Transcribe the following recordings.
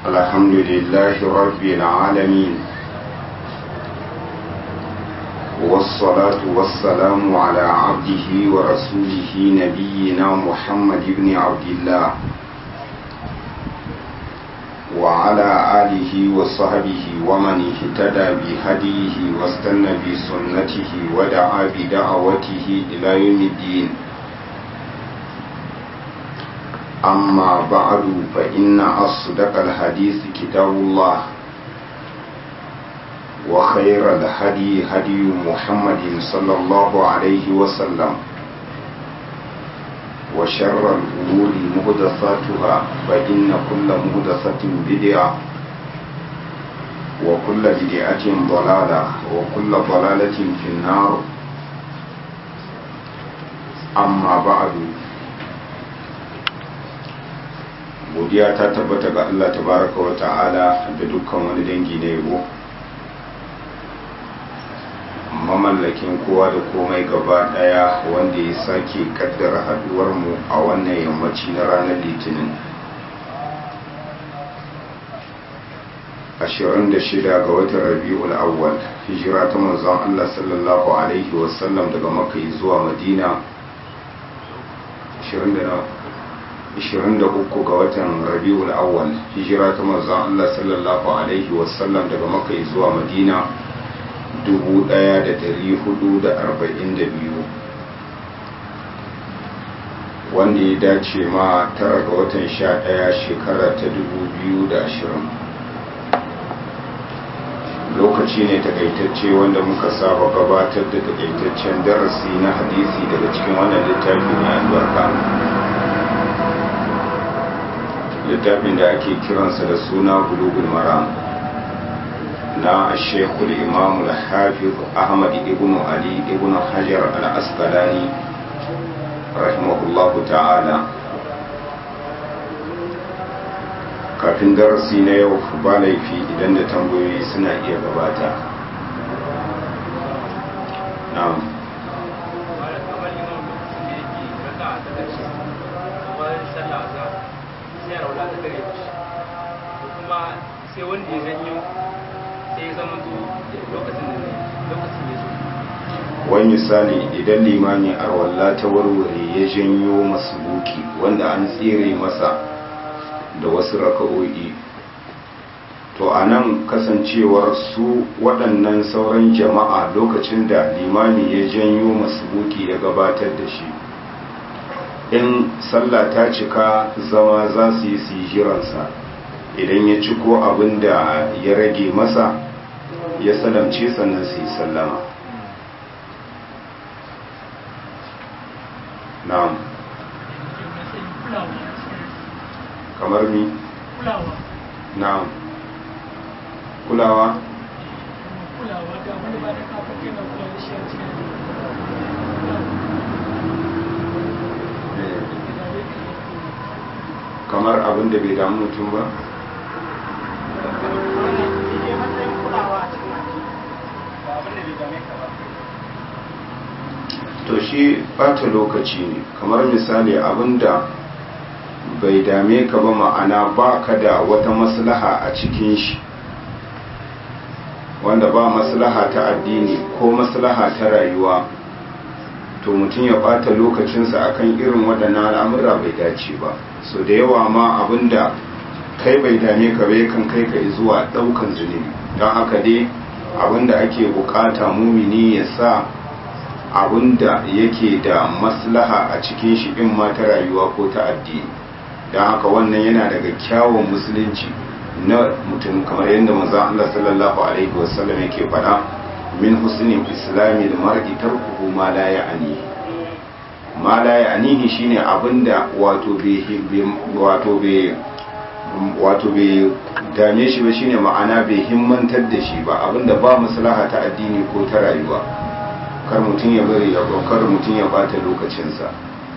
الحمد لله رب العالمين والصلاة والسلام على عبده ورسوله نبينا محمد بن عبد الله وعلى آله وصحبه ومن اهتدى بهديه واستنى بسنته ودعا بدعوته إلى يوم الدين أما بعد فإن أصدق الحديث كتاب الله وخير الهدي هدي محمد صلى الله عليه وسلم وشر الأمور مهدثاتها فإن كل مهدثة بدعة وكل بدعة ضلالة وكل ضلالة في النار أما بعد godiya ta tabbata ga Allah tabaraka wa ta'ala da dukkan wani dangi na yabo mamallakin kowa da komai gaba daya wanda ya sake kaddara haduwar mu a wannan yammaci na ranar litinin 26 ga watan rabi'ul awwal hijira ta manzon Allah sallallahu alaihi wasallam daga makka zuwa madina 23 ga watan rabi'ul awwal hijira ta manzon Allah sallallahu alaihi wasallam daga makka zuwa madina 1442 wanda ya dace ma tara ga watan 11 shekara ta 2020 lokaci ne takaitacce wanda muka saba gabatar da takaitaccen darasi na hadisi daga cikin wannan littafi na albarka littafin da ake kiransa da suna bulugul maram na shekul imam al-hafiz ahmad ibn ali ibn hajar al-asqalani rahimahullahu ta'ala kafin darasi na yau ba laifi idan da tambayoyi suna iya gabata na'am sai wanda ya janyo sai ya zama lokacin da lokacin ya zo wani misali idan limani a walla ta warware ya janyo masuluki wanda an tsere masa da wasu raka'o'i to a nan kasancewar su waɗannan sauran jama'a lokacin da limami ya janyo masuluki ya gabatar da shi in sallah ta cika zama za su yi su jiransa idan ya ciko abin da ya rage masa ya salamce sannan su yi sallama na'am kamar ni kulawa na'am kulawa kulawa ga wani ba da kafa kai na kula da shi a cikin kamar abin da bai damu mutum ba to shi bata lokaci ne kamar misali abinda bai dame ka ba ma'ana ba ka da wata maslaha a cikin shi wanda ba maslaha ta addini ko maslaha ta rayuwa to mutum ya bata lokacinsa akan irin waɗannan al'amura bai dace ba so da yawa ma abinda kai bai dame ka bai kan kai ka zuwa ɗaukan zunubi don haka dai abinda ake bukata mumini ya sa abinda yake da maslaha a cikin shi in ma ta rayuwa ko ta addini don haka wannan yana daga kyawun musulunci na mutum kamar yadda maza Allah sallallahu alaihi wasallam yake faɗa min husnin islami da mar'i tarkuhu ma la ya'ani ma la ya'anihi shine abinda wato bai wato bai wato bai dame shi ba shine ma'ana bai himmantar da shi ba abinda ba maslaha ta addini ko ta rayuwa kar mutum ya bari ya kar mutum ya bata lokacinsa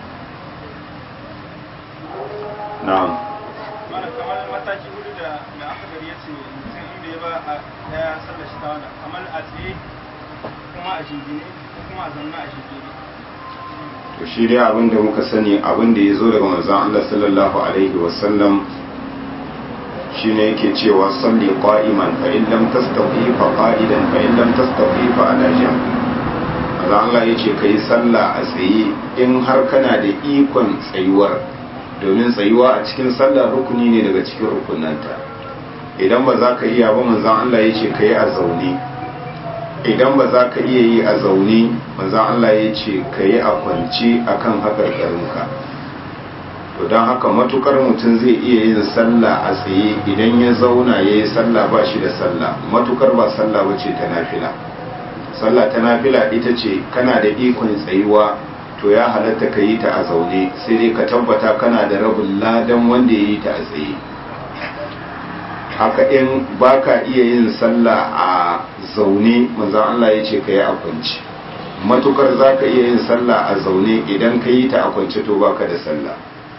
na'am mana kamar mataki hudu da da aka gari yace mutum inda ya ba a daya sallar shi ta wanda kamar a tsaye kuma a shingine ko kuma a zanna a shingine to shi dai abin da muka sani abin da ya zo daga manzon Allah sallallahu alaihi wasallam shine yake cewa salli qa'iman fa in lam tastati fa qa'idan fa in lam tastati fa ala jam Allah Allah yace kai sallah a tsaye in har kana da ikon tsayuwar domin tsayuwa a cikin sallah rukuni ne daga cikin rukunanta idan ba za ka iya ba manzon Allah yace kai a zaune idan ba za ka iya yi a zaune manzon Allah yace kai a kwance akan hakarkarinka to don haka matukar mutum zai iya yin sallah a tsaye idan ya zauna ya yi sallah ba shi da sallah matukar ba sallah ba ce ta nafila sallah ta nafila ita ce kana da ikon tsayuwa to ya halatta ka yi ta a zaune sai dai ka tabbata kana da rabin ladan wanda ya yi ta a tsaye haka in ba ka iya yin sallah a zaune manzan Allah ya ce ka yi a kwanci matukar za ka iya yin sallah a zaune idan ka yi ta a kwance to baka da sallah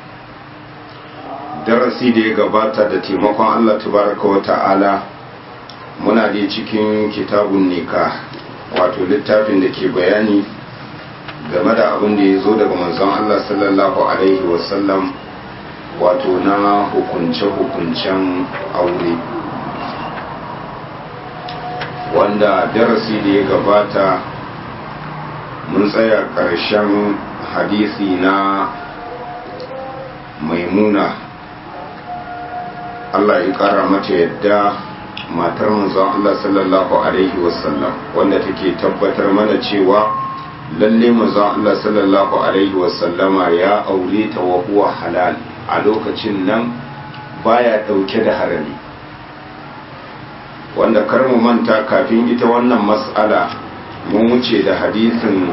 darasi da ya gabata da taimakon Allah tabaraka wa ta'ala muna da cikin kitabun nika wato littafin da ke bayani game da abin da ya zo daga manzon Allah sallallahu alaihi wasallam wato na hukunce-hukuncen aure wanda darasi da ya gabata mun tsaya ƙarshen hadisi na maimuna Allah ya kara mata yadda matar manzon Allah sallallahu alaihi wasallam wanda take tabbatar mana cewa lalle manzon Allah sallallahu alaihi wasallama ya aure ta wa huwa halal a lokacin nan baya dauke da harami wanda kar mu manta kafin ita wannan mas'ala mun wuce da hadisin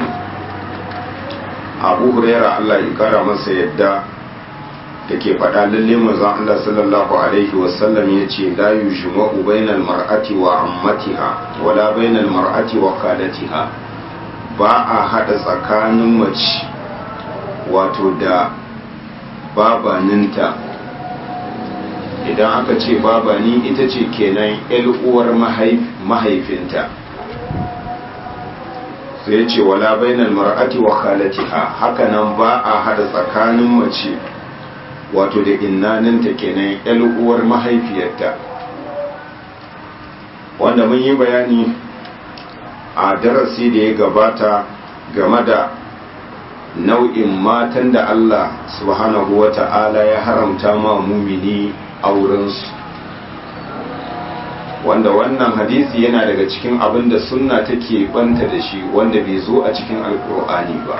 Abu Hurairah Allah ya kara masa yadda da ke faɗa lalle manzon Allah sallallahu alaihi wasallam ya ce la yujma'u bainal mar'ati wa ammatiha wala bainal mar'ati wa khalatiha ba a hada tsakanin mace wato da babaninta idan aka ce babani ita ce kenan yar uwar mahaifinta sai ce wala bainal mar'ati wa khalatiha hakanan ba a hada tsakanin mace wato da innaninta kenan yan uwar mahaifiyarta wanda mun yi bayani a darasi da ya gabata game da nau'in matan da Allah subhanahu wa ta'ala ya haramta ma mumini aurensu wanda wannan hadisi yana daga cikin abin da sunna take banta da shi wanda bai zo a cikin alkur'ani ba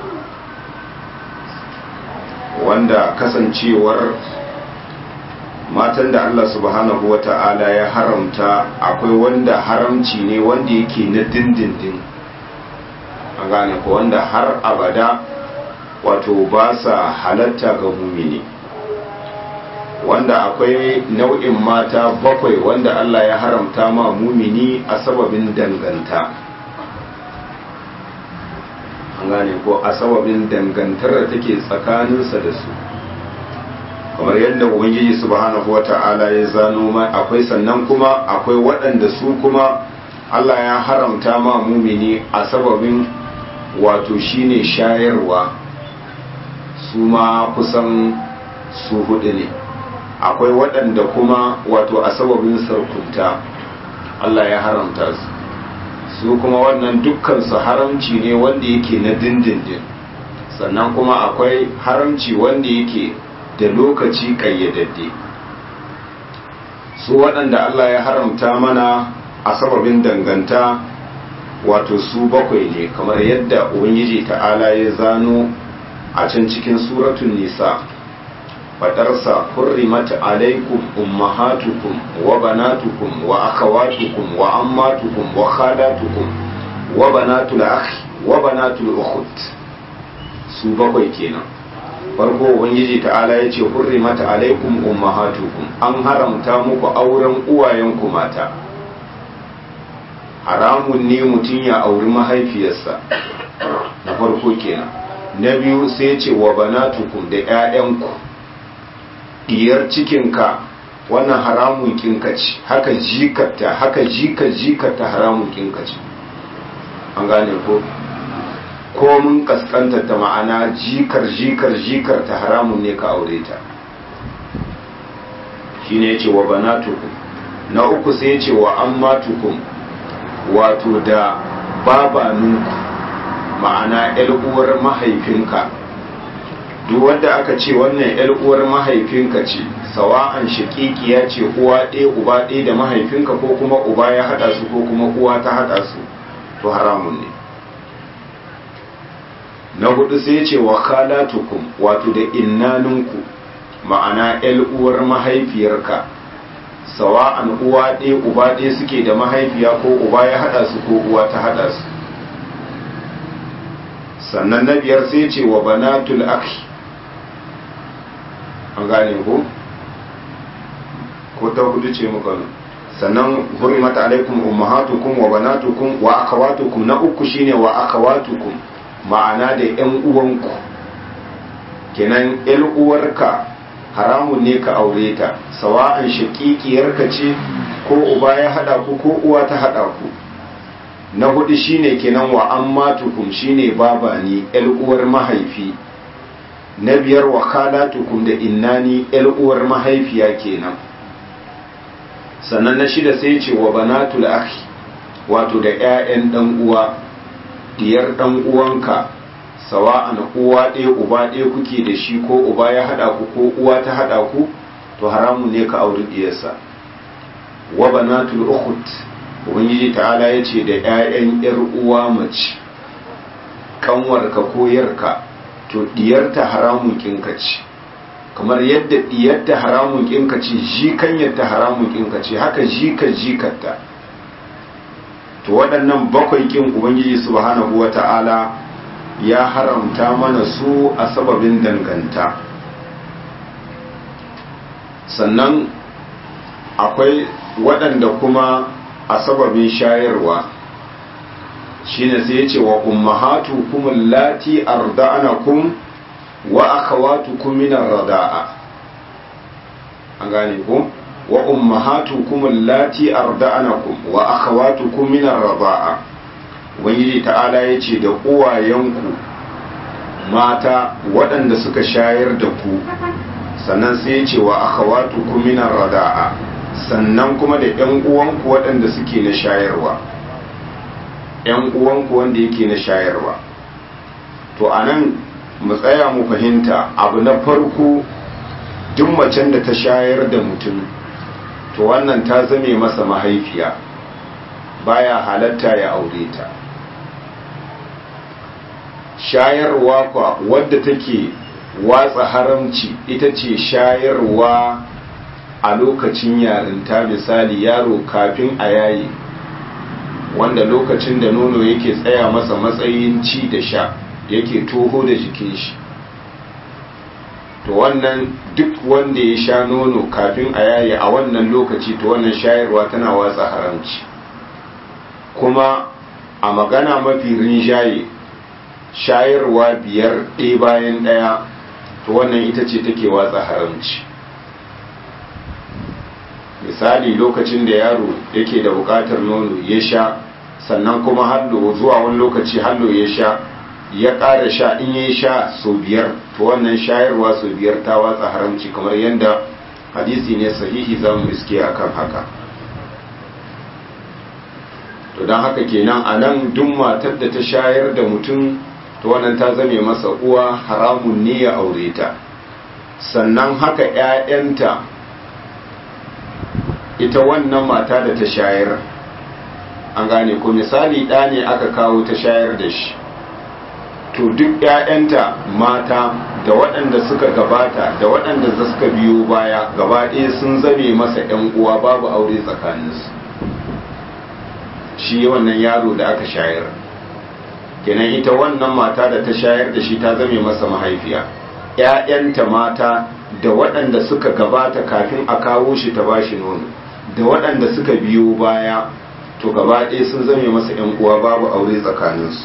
wanda kasancewar matan da Allah subhanahu wa ta'ala ya haramta akwai wanda haramci ne wanda yake na dindindin a gane ko wanda har abada wato ba sa halatta ga mumini wanda akwai nau'in mata bakwai wanda Allah ya haramta ma mumini a sababin danganta an gane ko a sababin dangantar da take tsakaninsa da su kamar yadda ubangiji subhanahu wata'ala ya zano mai akwai sannan kuma akwai waɗanda su kuma Allah ya haramta ma mumini a sababin wato shine shayarwa su ma kusan su hudu ne akwai waɗanda kuma wato a sababin sarkunta Allah ya haramta su su kuma wannan dukkan su haramci ne wanda yake na dindindin sannan kuma akwai haramci wanda yake da lokaci kayyadadde su waɗanda Allah ya haramta mana a sababin danganta wato su bakwai ne kamar yadda ubangiji ta'ala ya zano a can cikin suratun nisa fadarsa hurrimat alaikum ummahatukum wa banatukum wa akhawatukum wa ammatukum wa khalatukum wa banatul akhi wa banatul ukhut su bakwai kenan farko ubangiji ta'ala ya ce hurrimat alaikum ummahatukum an haramta muku auren uwayenku mata haramun ne mutum ya auri mahaifiyarsa na farko kenan na biyu sai ya ce wa banatukum da 'ya'yanku diyar cikinka wannan haramun kinka ce haka jikarta haka jikar jikarta haramun kinka ce an gane ko komin kaskanta ta ma'ana jikar jikar jikar ta haramun ne ka aure ta shine yace wa banatukum na uku sai yace wa ammatukum wato da babaninku ma'ana uwar mahaifinka duk wanda aka ce wannan uwar mahaifinka ce sawa'an shaƙiƙiya ce uwa ɗaya uba ɗaya da mahaifinka ko kuma uba ya haɗa su ko kuma uwa ta haɗa su to haramun ne na hudu sai ce wa khalatukum wato da innaninku ma'ana uwar mahaifiyarka sawa'an uwa ɗaya uba ɗaya suke da mahaifiya ko uba ya haɗa su ko uwa ta haɗa su sannan na biyar sai ce wa banatul akhi an gane ko ko ta hudu ce muka sannan hurmat alaikum ummahatukum wa banatukum wa akhawatukum na uku shine wa akhawatukum ma'ana da yan uwanku kenan yan uwarka haramun ne ka aure ta sawa'an shaƙiƙiyarka ce ko uba ya hada ku ko uwa ta hada ku na hudu shine kenan wa ammatukum shine baba ni yan uwar mahaifi na biyar wa khalatukum da innani yan uwar mahaifiya kenan sannan na shida sai ce wa banatul akhi wato da ƴaƴan dan uwa diyar dan uwanka sawa'an uwa ɗaya uba ɗaya kuke da shi ko uba ya haɗa ku ko uwa ta haɗa ku to haramun ne ka auri diyarsa wa banatul ukhut ubangiji ta'ala ya ce da 'ya'yan 'yar uwa mace kanwarka ko yarka to diyarta haramun kinka ce kamar yadda diyarta haramun kinka ce jikanyarta haramun kinka ce haka jika jikarta to waɗannan bakwai kin ubangiji subhanahu wa ta'ala ya haramta mana su a sababin danganta sannan akwai waɗanda kuma a sababin shayarwa shine sai ya ce wa ummahatu kuma lati arda'anakum wa akhawatukum min ar-rada'a an gane ko wa ummahatukum allati arda'anakum wa akhawatukum min ar-rada'a ubangiji ta'ala yace da uwayenku mata waɗanda suka shayar da ku sannan sai yace wa akhawatukum min ar-rada'a sannan kuma da ƴan uwanku waɗanda suke na shayarwa ƴan uwanku wanda yake na shayarwa to anan mu tsaya mu fahimta abu na farko duk macen da ta shayar da mutum to wannan ta zame masa mahaifiya baya halatta ya aure ta shayarwa kwa wadda take watsa haramci ita ce shayarwa a lokacin yarinta misali yaro kafin a yayi wanda lokacin da nono yake tsaya masa matsayin ci da sha yake toho da jikin shi to wannan duk wanda ya sha nono kafin a yaye a wannan lokaci to wannan shayarwa tana watsa haramci kuma a magana mafi rinjaye shayarwa biyar ɗaya bayan ɗaya to wannan ita ce take watsa haramci misali lokacin da yaro yake da buƙatar nono ya sha sannan kuma hallo zuwa wani lokaci hallo ya sha ya ƙara sha in ya sha sau biyar to wannan shayarwa sau biyar ta watsa haramci kamar yadda hadisi ne sahihi za mu iske a kan haka to don haka kenan a nan duk matar da ta shayar da mutum to wannan ta zame masa uwa haramun ne ya aure ta sannan haka 'ya'yanta ita wannan mata da ta shayar an gane ko misali ɗa ne aka kawo ta shayar da shi to duk ‘ya'yanta mata da waɗanda suka gabata da waɗanda suka biyo baya gaba ɗaya sun zame masa ‘yan uwa babu aure tsakaninsu shi wannan yaro da aka shayar kenan ita wannan mata da ta shayar da shi ta zame masa mahaifiya ‘ya'yanta mata da waɗanda suka gabata kafin a kawo shi ta bashi nono da waɗanda suka biyo baya to gaba ɗaya sun zame masa ‘yan uwa babu aure tsakaninsu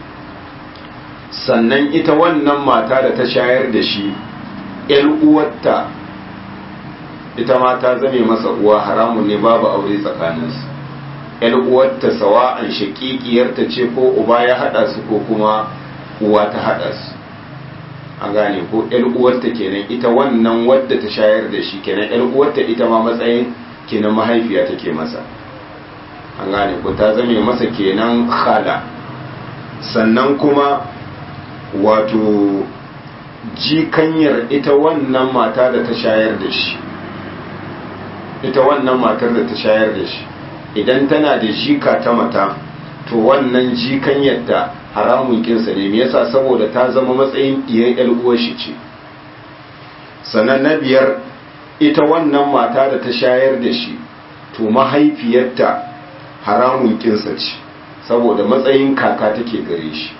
sannan ita wannan mata da ta shayar da shi uwarta ita ma ta zame masa uwa haramun ne babu aure tsakaninsu uwarta sawa'an shaƙiƙiyarta ce ko uba ya haɗa su ko kuma uwa ta haɗa su an gane ko ƴar uwarta kenan ita wannan wadda ta shayar da shi kenan ƴar uwarta ita ma matsayin kenan mahaifiya take masa an gane ko ta zame masa kenan khala sannan kuma wato jikanyar ita wannan mata da ta shayar da shi ita wannan matar da ta shayar da shi idan tana da jika ta mata to wannan jikanyar ta haramun kinsa ne me yasa saboda ta zama matsayin diyar yar uwar shi ce sannan na biyar ita wannan mata da ta shayar da shi to mahaifiyarta haramun kinsa ce saboda matsayin kaka take gare shi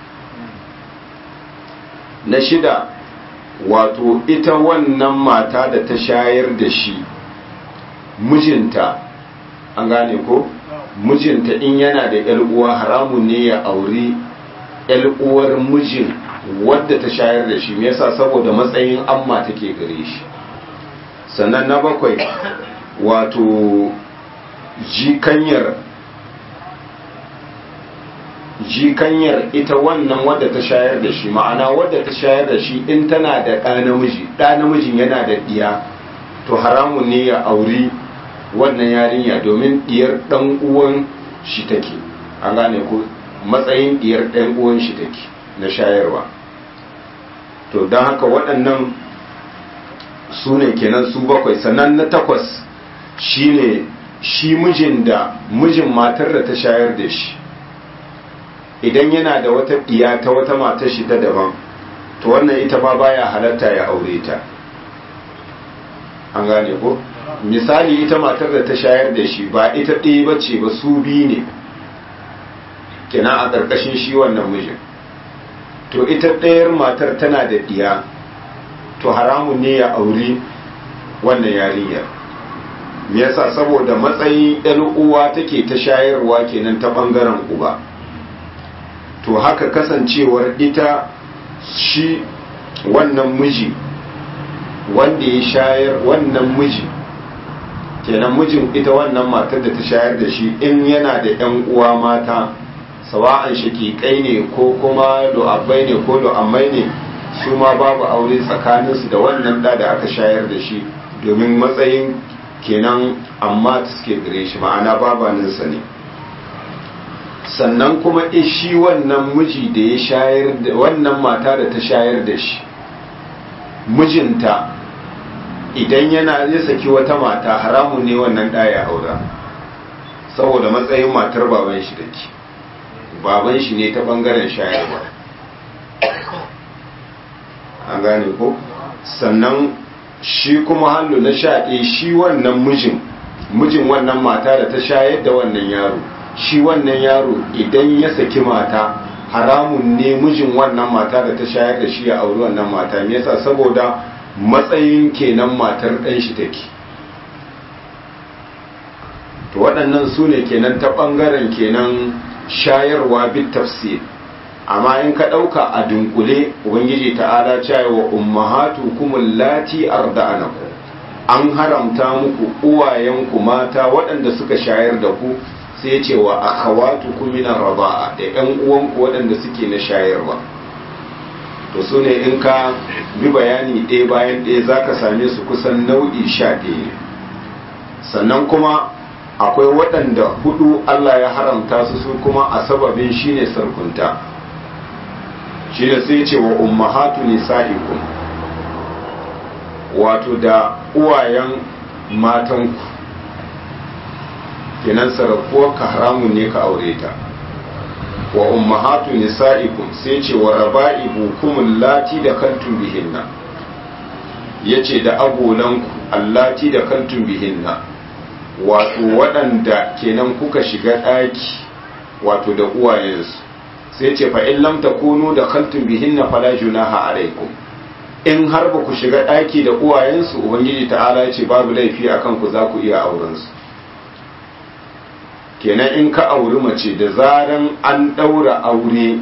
na shida wato ita wannan mata da ta shayar da shi mijinta an gane ko mijinta in yana da yar uwa haramun ne ya auri yar uwar mijin wadda ta shayar da shi me yasa saboda matsayin amma take gare shi sannan na bakwai wato jikanyar jikanyar ita wannan wadda ta shayar da shi ma'ana wadda ta shayar da shi in tana da ɗa namiji ɗa namijin yana da ɗiya to haramun ne ya auri wannan yarinya domin ɗiyar ɗan uwan shi take an gane ko matsayin ɗiyar ɗan uwan shi take na shayarwa to don haka waɗannan su ne kenan su bakwai sannan na takwas shine shi mijin da mijin matar da ta shayar da shi idan yana da wata ɗiya ta wata matar shi ta daban to wannan ita ma baya halatta ya aure ta an gane ko misali ita matar da ta shayar da shi ba ita ɗaya ba ce ba su biyu ne kina a ƙarƙashin shi wannan mijin to ita ɗayar matar tana da ɗiya to haramun ne ya auri wannan yarinyar me yasa saboda matsayin ɗan uwa take ta shayarwa kenan ta ɓangaren uba to haka kasancewar ita shi wannan miji wanda ya shayar wannan miji kenan mijin ita wannan matar da ta shayar da shi in yana da yan uwa mata sawa'an shakikai ne ko kuma lo'abbai ne ko lo'ammai ne su ma babu aure tsakaninsu da wannan da da aka shayar da shi domin matsayin kenan amma suke gare shi ma'ana babaninsa ne sannan kuma shi wannan miji da ya shayar da wannan mata da ta shayar da shi mijinta idan yana zai saki wata mata haramun ne wannan ɗaya aura saboda matsayin matar baban shi da ke baban shi ne ta ɓangaren shayarwa an gane ko sannan shi kuma hannu na shaɗe shi wannan mijin mijin wannan mata da ta shayar da wannan yaro shi wannan yaro idan ya saki mata haramun ne mijin wannan mata da ta shayar da shi ya auri wannan mata me yasa saboda matsayin kenan matar ɗan shi take to waɗannan su ne kenan ta ɓangaren kenan shayarwa bit tafsir amma in ka ɗauka a dunkule ubangiji ta'ala cewa wa ummahatu kumul lati arda'anakum an haramta muku uwayenku mata waɗanda suka shayar da ku sai ce wa akhawatu minar raba'a da ƴan uwanku waɗanda suke na shayarwa to su ne in ka bi bayani ɗaya bayan ɗaya za ka same su kusan nau'i sha ɗaya ne sannan kuma akwai waɗanda hudu Allah ya haramta su su kuma a sababin shine sarkunta shi da sai ce wa ummahatu nisa'ikum wato da uwayen matanku kenan sarakuwar ka haramun ne ka aure ta wa ummahatu nisa'ikum sai ce wa raba'ibukum lati da kantum bihinna yace da agolanku allati da kantum bihinna wato waɗanda kenan kuka shiga ɗaki wato da uwayensu sai ce fa in lam takunu da kantum bihinna fala junaha alaikum in har ba ku shiga ɗaki da uwayensu ubangiji ta'ala ya ce babu laifi akan ku za ku iya aurensu kenan in ka auri mace da zaran an ɗaura aure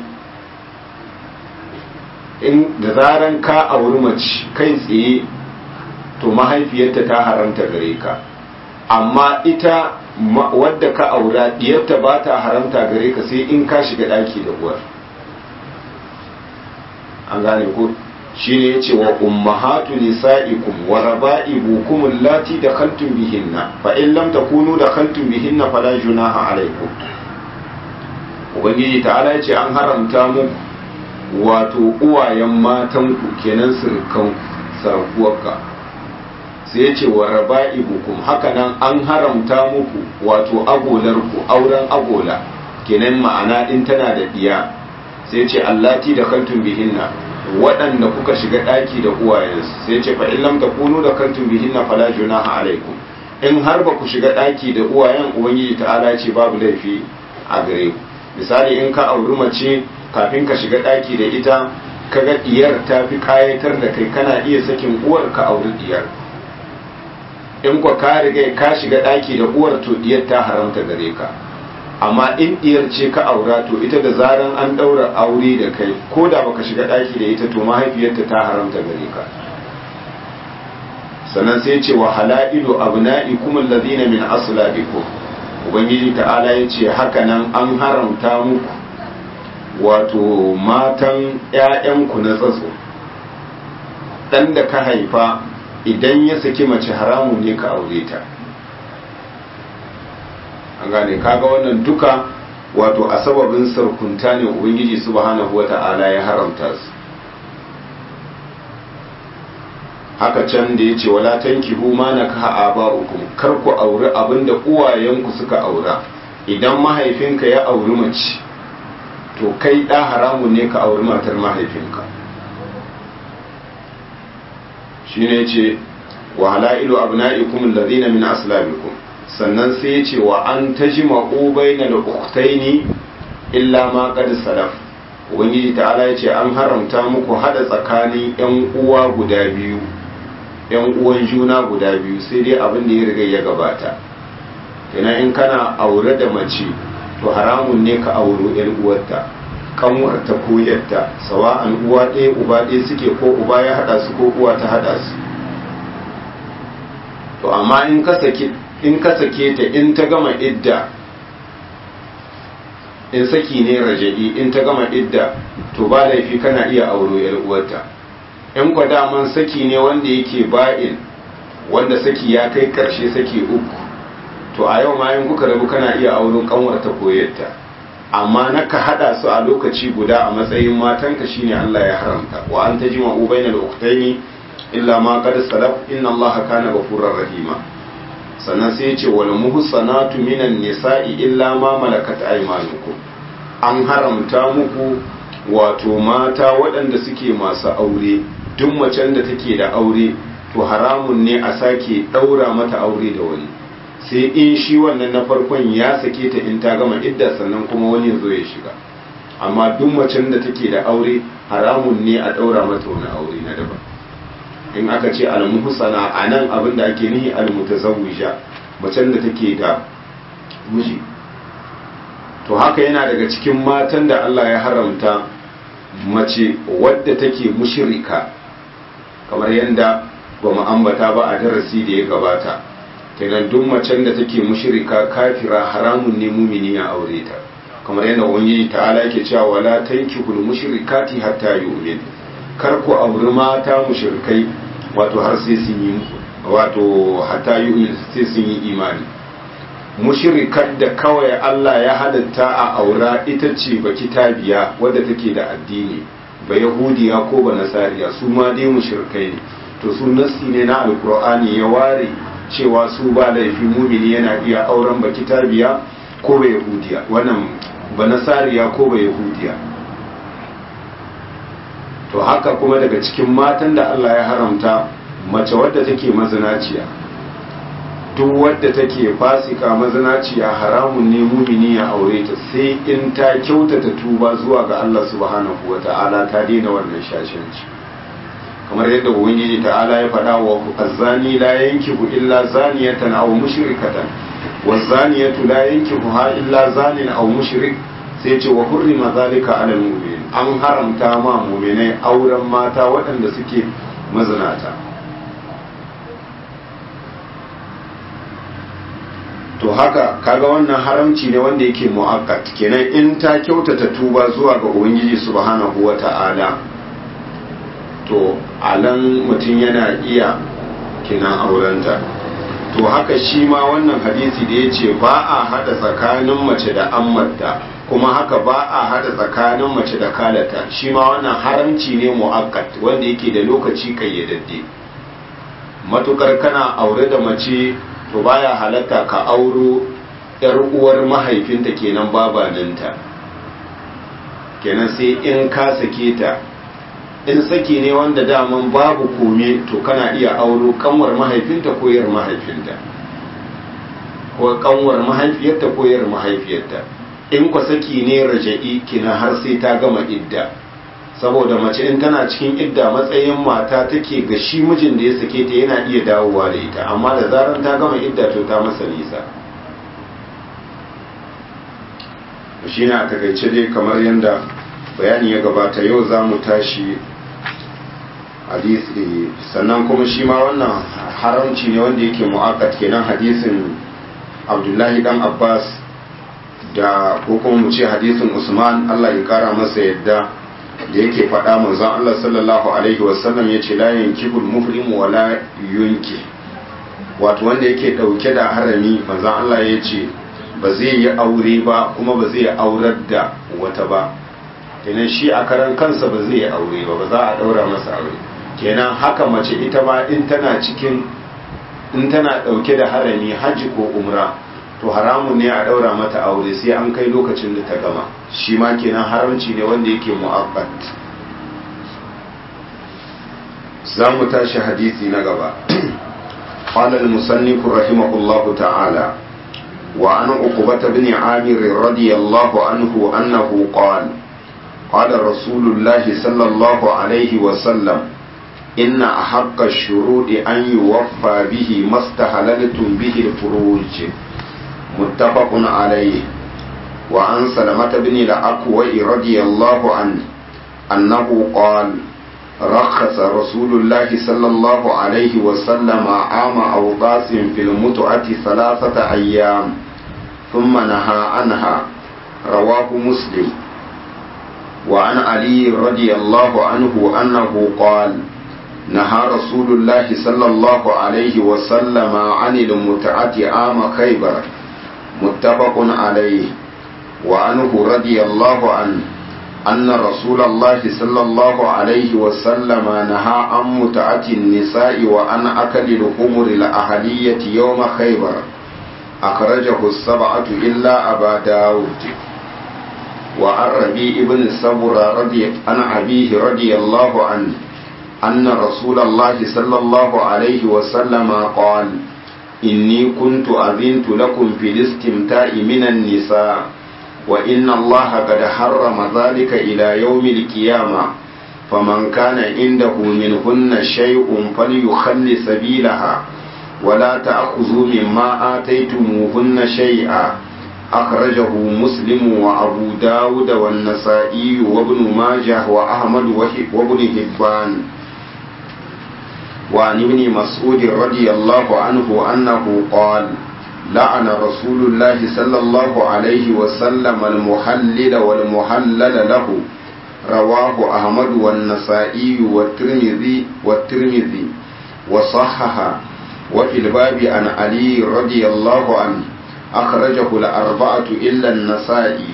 in da zaran ka auri mace kai tsaye to mahaifiyarta ta haramta gare ka amma ita wadda ka aura diyarta ba ta haramta gare ka sai in ka shiga ɗaki da uwar an gane ko shine yace wa ummahatu nisaikum wa raba'ibukum allati dakhaltum bihinna fa in lam takunu dakhaltum bihinna fala junaha alaykum ubangiji ta'ala yace an haramta muku wato uwayen matanku kenan sirkan sarkuwarka sai yace wa raba'ibukum hakanan an haramta muku wato agolarku auren agola kenan ma'ana in tana da diya sai yace allati dakhaltum bihinna waɗanda kuka shiga ɗaki da uwayensu sai ce fa in lam takunu da kantum bihinna fala junaha alaikum in har ba ku shiga ɗaki da uwayen ubangiji ta'ala ce babu laifi a gare ku misali in ka auri mace kafin ka shiga ɗaki da ita kaga diyar ta fi kayatar da kai kana iya sakin uwar ka auri diyar in kwa ka riga ka shiga ɗaki da uwar to diyar ta haramta gare ka amma in diyar ce ka aura to ita da zaran an daura aure da kai ko da baka shiga daki da ita to mahaifiyarta ta haramta gare ka sannan sai ce wa halailu abna'ikum alladhina min aslabikum ubangiji ta'ala yace haka nan an haramta muku wato matan ƴaƴanku na tsatso dan da ka haifa idan ya saki mace haramun ne ka aure ta an gane kaga wannan duka wato a sababin sarkunta ne ubangiji subhanahu wata'ala ya haramta su haka can da ya ce wala tankihu ma nakaha aba'ukum kar ku auri abinda uwayenku suka aura idan mahaifinka ya auri mace to kai da haramun ne ka auri matar mahaifinka shine yace wa halailu abna'ikum alladhina min aslabikum sannan sai ya ce wa an ta ji ma'ubai na uktaini illa ma qad salaf ubangiji ta'ala ya ce an haramta muku hada tsakanin yan uwa guda biyu yan uwan juna guda biyu sai dai abin da ya riga ya gabata kenan in kana aure da mace to haramun ne ka auro yan uwarta kanwarta ko yatta sawa'an uwa ɗaya uba ɗaya suke ko uba ya hada su ko uwa ta hada su to amma in ka saki in ka sake ta in ta gama idda in saki ne raja'i in ta gama idda to ba laifi kana iya auro yar uwarta in kwa daman saki ne wanda yake ba'in wanda saki ya kai karshe saki uku to a yau ma in kuka rabu kana iya auro kanwarta ko yatta amma na ka hada su a lokaci guda a matsayin matanka shine Allah ya haramta wa an tajma ubainal ukhtaini illa ma qad salaf inna Allah kana ghafurur rahima sannan sai ya ce wal muhsanatu minan nisa'i illa ma malakat aymanukum an haramta muku wato mata waɗanda suke masu aure duk macen da take da aure to haramun ne a sake ɗaura mata aure da wani sai in shi wannan na farkon ya sake ta in ta gama idda sannan kuma wani ya zo ya shiga amma duk macen da take da aure haramun ne a ɗaura mata wani aure na daban in aka ce almuhsana a nan abin da ake nihi almutazawwija macen da take da miji to haka yana daga cikin matan da Allah ya haramta mace wadda take mushrika kamar yadda ba mu ambata ba a darasi da ya gabata kenan duk macen da take mushrika kafira haramun ne mumini ya aure ta kamar yadda wani ta'ala yake cewa wala tankihul mushrikati hatta yu'min kar ku auri mata mushrikai wato har sai sun yi wato hatta yu'min sai sun yi imani mushrikar da kawai Allah ya halatta a aura ita ce ba kitabiya wadda take da addini ba yahudiya ko ba nasariya su ma dai mushrikai ne to su nassi ne na alkur'ani ya ware cewa su ba laifi mumini yana iya auren ba kitabiya ko ba yahudiya wannan ba nasariya ko ba yahudiya to haka kuma daga cikin matan da Allah ya haramta mace wadda take mazinaciya duk wadda take fasika mazinaciya haramun ne mumini ya aure ta sai in ta kyautata tuba zuwa ga Allah subhanahu wata'ala ta daina wannan shashanci kamar yadda ubangiji ta'ala ya faɗa wa azzani la yankihu illa zaniyatan aw mushrikatan wa zaniyatu la yankihuha illa zanin aw mushrik sai ce wa hurrima zalika ala mu'min an haramta ma mu'minai auren mata waɗanda suke mazinata to haka kaga wannan haramci ne wanda yake mu'akkat kenan in ta kyautata tuba zuwa ga ubangiji subhanahu wata'ala to alan mutum yana iya kinan aurenta to haka shi ma wannan hadisi da ya ce ba a hada tsakanin mace da ammata kuma haka ba a hada tsakanin mace da kalata shi ma wannan haramci ne mu'akkat wanda yake da lokaci kayyadadde matukar kana aure da mace to baya halatta ka auro yar uwar mahaifinta kenan babaninta kenan sai in ka sake ta in saki ne wanda daman babu kome to kana iya auro kanwar mahaifinta ko yar mahaifinta ko kanwar mahaifiyarta ko yar mahaifiyarta in ku saki ne raja'i kina har sai ta gama idda saboda mace in tana cikin idda matsayin mata take ga shi mijin da ya sake ta yana iya dawowa da ita amma da zarar ta gama idda to ta masa nisa shi ne a takaice dai kamar yadda bayani ya gabata yau za mu tashi hadisi sannan kuma shi ma wannan haramci ne wanda yake mu'akat kenan hadisin abdullahi dan abbas da ko kuma mu ce hadisin usman allah ya kara masa yadda da yake faɗa manzon allah sallallahu alaihi wasallam ya ce la yankibul muhrim wa la yunki wato wanda yake ɗauke da harami manzon allah ya ce ba zai yi aure ba kuma ba zai aurar da wata ba kenan shi a karan kansa ba zai yi aure ba ba za a ɗaura masa aure kenan haka mace ita ma in tana cikin in tana ɗauke da harami hajji ko umra to haramun ne a ɗaura mata aure sai an kai lokacin da ta gama shi ma kenan haramci ne wanda yake mu'abbat za mu tashi hadisi na gaba قال المصنف رحمه الله تعالى وعن عقبة بن عامر رضي الله عنه أنه قال قال رسول الله صلى الله عليه وسلم إن أحق الشروط أن يوفى به ما استحللتم به الفروج متفق عليه وعن سلمة بن الأكوع رضي الله عنه أنه قال رخص رسول الله صلى الله عليه وسلم عام أوقاس في المتعة ثلاثة أيام ثم نهى عنها رواه مسلم وعن علي رضي الله عنه أنه قال نهى رسول الله صلى الله عليه وسلم عن المتعة عام خيبر متفق عليه وعنه رضي الله عنه أن رسول الله صلى الله عليه وسلم نهى عن متعة النساء وعن أكل الخمر الأهلية يوم خيبر أخرجه السبعة إلا أبا داود وعن ربيع بن الصبر رضي عن أبيه رضي الله عنه أن رسول الله صلى الله عليه وسلم قال إني كنت أذنت لكم في الاستمتاع من النساء وإن الله قد حرم ذلك إلى يوم القيامة فمن كان عنده منهن شيء فليخل سبيلها ولا تأخذوا مما آتيتموهن شيئا أخرجه مسلم وأبو داود والنسائي وابن ماجه وأحمد وابن حبان وعن ابن مسعود رضي الله عنه أنه قال لعن رسول الله صلى الله عليه وسلم المحلل والمحلل له رواه أحمد والنسائي والترمذي والترمذي وصحح وفي الباب عن علي رضي الله عنه أخرجه الأربعة إلا النسائي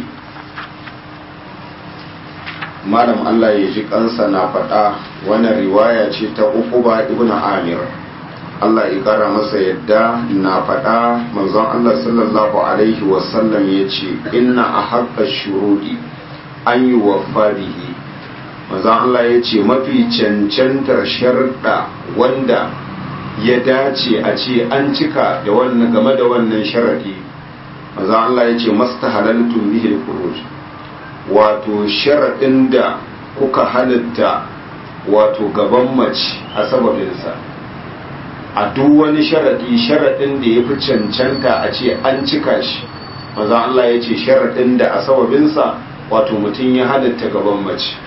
malam Allah ya ji kansa na faɗa wannan riwaya ce ta Uquba ibn Amir Allah ya kara masa yadda na faɗa manzon Allah sallallahu alaihi wasallam ya ce inna a haƙƙa shurudi an yi waffa bihi manzon Allah ya ce mafi cancantar sharɗa wanda ya dace a ce an cika da wannan game da wannan sharaɗi manzon Allah ya ce masta halaltun bihi furuj wato sharaɗin da kuka halitta wato gaban mace a sababinsa a duk wani sharaɗi sharaɗin da ya fi cancanta a ce an cika shi maza Allah ya ce sharaɗin da a sababinsa wato mutum ya halitta gaban mace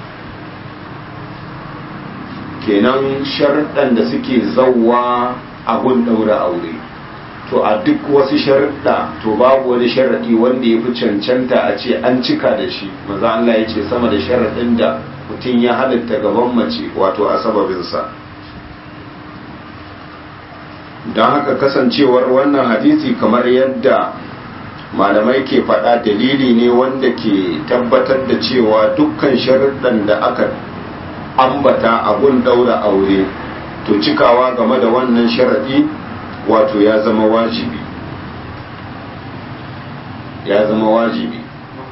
kenan sharaɗin da suke zauwa abun ɗaura aure to a duk wasu sharaɗa to babu wani sharaɗi wanda ya fi cancanta a ce an cika da shi maza Allah ya ce sama da sharaɗin da mutum ya halitta gaban mace wato a sababinsa don haka kasancewar wannan hadisi kamar yadda malamai ke faɗa dalili ne wanda ke tabbatar da cewa dukkan sharuɗan da aka ambata abun ɗaura aure to cikawa game da wannan sharaɗi wato ya zama wajibi ya zama wajibi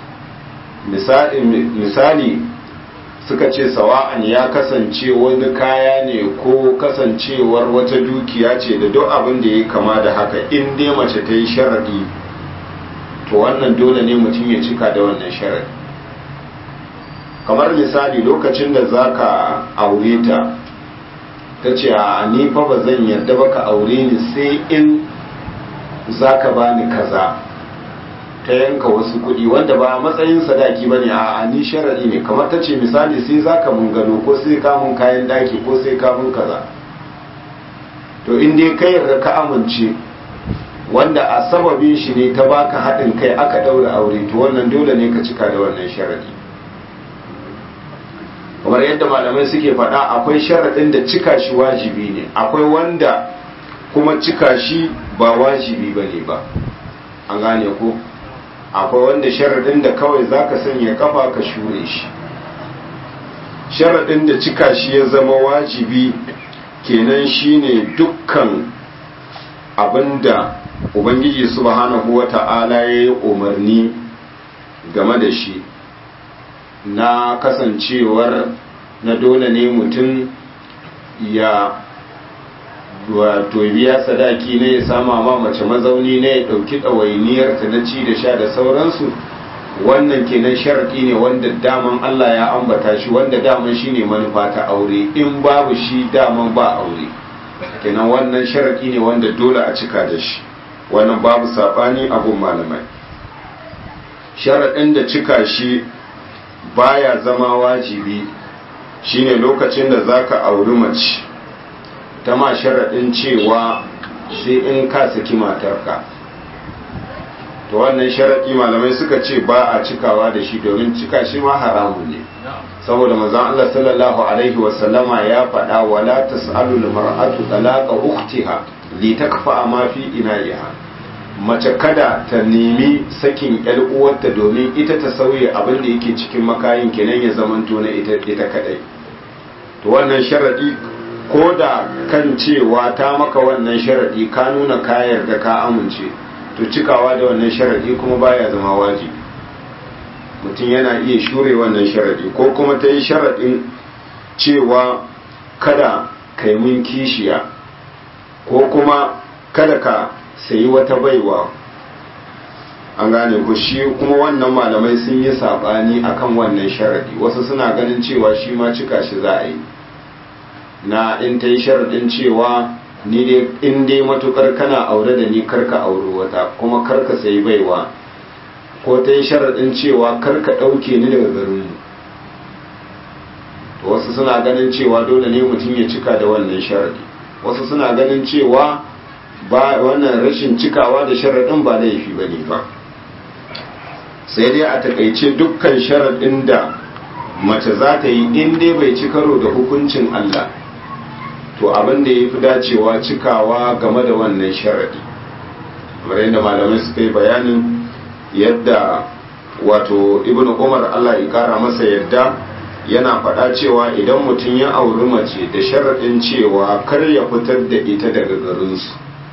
misali suka ce sawa'an ya kasance wani kaya ne ko kasancewar wata dukiya ce da duk abin da ya kama da haka in dai mace ta yi sharaɗi to wannan dole ne mutum ya cika da wannan sharaɗi kamar misali lokacin da za ka aure ta ta ce a ni fa ba zan yarda ba ka aure ni sai in za ka bani kaza ta yanka wasu kuɗi wanda ba a matsayin sadaki ba ne a ni sharaɗi ne kamar ta ce misali sai za ka mun gado ko sai ka mun kayan daki ko sai ka mun kaza to in dai ka yarda ka amince wanda a sababin shi ne ta baka haɗin kai aka ɗaura aure to wannan dole ne ka cika da wannan sharaɗi kamar yadda malamai suke faɗa akwai sharaɗin da cika shi wajibi ne akwai wanda kuma cika shi ba wajibi ba ne ba an gane ko akwai wanda sharaɗin da kawai za ka sanya kafa ka shure shi sharaɗin da cika shi ya zama wajibi kenan shine dukkan abinda ubangiji subhanahu wa ta'ala ya yi umarni game da shi na kasancewar na dole ne mutum ya wato biya sadaki ne ya sama ma mace mazauni ne ya ɗauki ɗawainiyarta na ci da sha da sauransu wannan kenan sharaɗi ne wanda daman Allah ya ambata shi wanda daman shi ne manufa ta aure in babu shi daman ba aure kenan wannan sharaɗi ne wanda dole a cika da shi wannan babu saɓani abun malamai sharaɗin da cika shi baya zama wajibi shine lokacin da zaka auri mace ta ma sharaɗin cewa sai in ka saki matarka to wannan sharaɗi malamai suka ce ba a cikawa da shi domin cika shi ma haramu ne saboda manzon Allah sallallahu alaihi wasallama ya faɗa wala tas'alul mar'atu talaqa ukhtiha li takfa ma fi ina'iha mace kada ta nemi sakin yar uwarta domin ita ta sauye abin da yake cikin makayin kenan ya zamanto na ita ita kadai to wannan sharadi ko da kan cewa ta maka wannan sharadi ka nuna ka yarda ka amince to cikawa da wannan sharadi kuma baya zama wajibi mutum yana iya shure wannan sharadi ko kuma ta yi sharadin cewa kada kai mun kishiya ko kuma kada ka sayi wata baiwa an gane ku shi kuma wannan malamai sun yi saɓani akan wannan sharadi wasu suna ganin cewa shi ma cika shi za a yi na in ta yi sharadin cewa ni dai in dai matukar kana aure da ni karka aure wata kuma karka sayi baiwa ko ta yi sharadin cewa karka ɗauke ni daga garinmu to wasu suna ganin cewa dole ne mutum ya cika da wannan sharadi wasu suna ganin cewa ba wannan rashin cikawa da sharaɗin ba laifi ba ne ba sai dai a takaice dukkan sharaɗin da mace za ta yi in dai bai ci karo da hukuncin Allah to abin da ya fi dacewa cikawa game da wannan sharaɗi kamar yadda malamai suka yi bayanin yadda wato ibn umar Allah ya kara masa yadda yana faɗa cewa idan mutum ya auri mace da sharaɗin cewa kar ya fitar da ita daga garinsu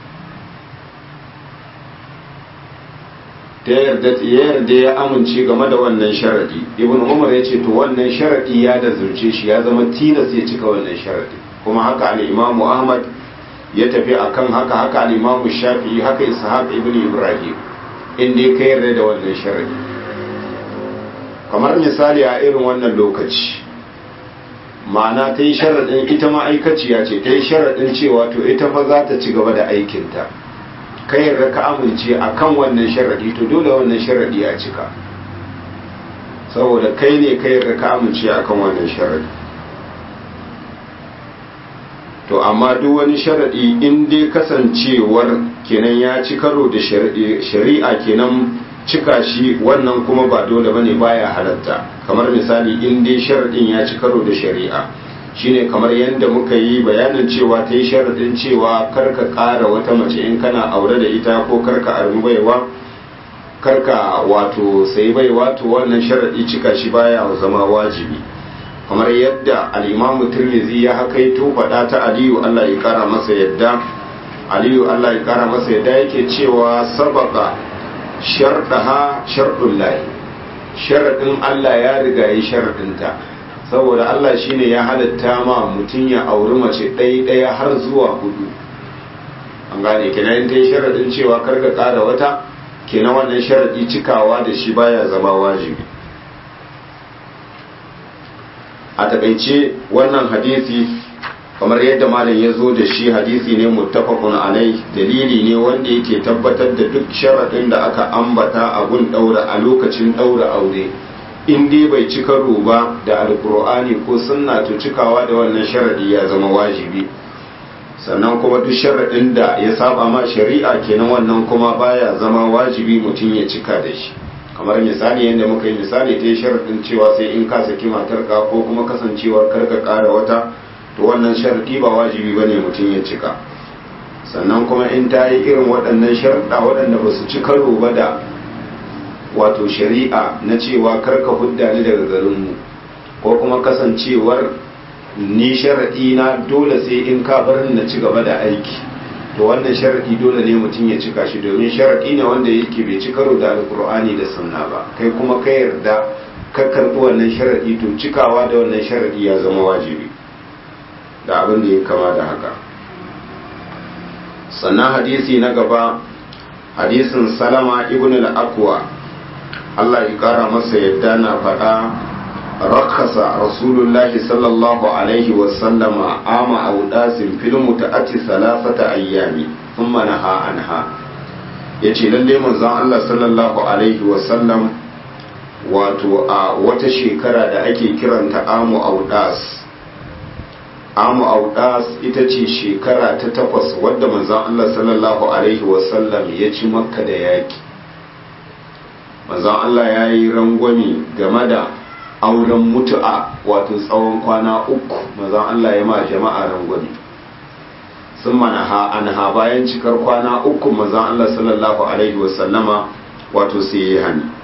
ta yarda ya yarda ya amince game da wannan sharadi ibn umar ya ce to wannan sharadi ya da zurce shi ya zama tilas ya cika wannan sharadi kuma haka al-imamu ahmad ya tafi akan haka haka al-imamu shafi'i haka ishaq ibn ibrahim inda ya kai yarda da wannan sharadi kamar misali a irin wannan lokaci ma'ana ta yi sharadin ita ma'aikaciya ce ta yi sharadin cewa to ita fa za ta ci gaba da aikinta ka yarda ka amince a kan wannan sharaɗi to dole wannan sharaɗi ya cika saboda kai ne ka yarda ka amince a kan wannan sharaɗi to amma duk wani sharaɗi in dai kasancewar kenan ya ci karo da shari'a kenan cika shi wannan kuma ba dole bane baya halatta kamar misali in dai sharadin ya ci karo da shari'a shine kamar yadda muka yi bayanin cewa ta yi sharadin cewa karka ƙara wata mace in kana aure da ita ko karka armi baiwa karka wato sai baiwa to wannan sharadi cika shi baya zama wajibi kamar yadda al'imamu turmizi ya hakaito faɗa ta aliyu allah ya kara masa yadda aliyu allah ya kara masa yadda yake cewa sabaka sharɗaha sharɗun layi sharaɗin allah ya riga yi sharaɗinta saboda allah shine ya halatta ma mutum ya auri mace ɗaya har zuwa hudu an gane kenan ta yi sharaɗin cewa karka ƙara wata kenan wannan sharaɗi cikawa da shi baya zama wajibi a takaice wannan hadisi kamar yadda malam ya zo da shi hadisi ne muttafaqun alai dalili ne wanda yake tabbatar da duk sharaɗin da aka ambata a gun daura a lokacin daura aure in dai bai ci karo ba da alkur'ani ko sunna to cikawa da wannan sharadi ya zama wajibi sannan kuma duk sharaɗin da ya saba ma shari'a kenan wannan kuma baya zama wajibi mutum ya cika da shi kamar misali yadda muka yi misali ta yi sharaɗin cewa sai in ka saki matarka ko kuma kasancewar karka ƙara wata to wannan sharaɗi ba wajibi ba ne mutum ya cika sannan kuma in ta yi irin waɗannan sharaɗa waɗanda ba su ci karo ba da wato shari'a na cewa karka hudda ni daga garinmu ko kuma kasancewar ni sharaɗi na dole sai in ka bar na ci gaba da aiki to wannan sharaɗi dole ne mutum ya cika shi domin sharaɗi ne wanda yake bai ci karo da alkur'ani da sunna ba kai kuma ka yarda ka karɓi wannan sharaɗi to cikawa da wannan sharaɗi ya zama wajibi da abin da ya kama da haka sannan hadisi na gaba hadisin salama ibn al-aqwa Allah ya kara masa yadda na faɗa رخص رسول الله صلى الله عليه وسلم عام أوداس في المتأت ثلاثة أيام ثم نهى عنها yace lalle manzon Allah sallallahu alaihi wasallam wato a wata shekara da ake kiranta amu audas amu audas ita ce shekara ta takwas wadda manzon Allah sallallahu alaihi wasallam ya ci makka da yaki manzon Allah ya yi rangwami game da auren mutu'a wato tsawon kwana uku mazan Allah ya ma jama'a rangwani sun mana ha an ha bayan cikar kwana uku mazan Allah sallallahu alaihi wasallama wato sai ya hani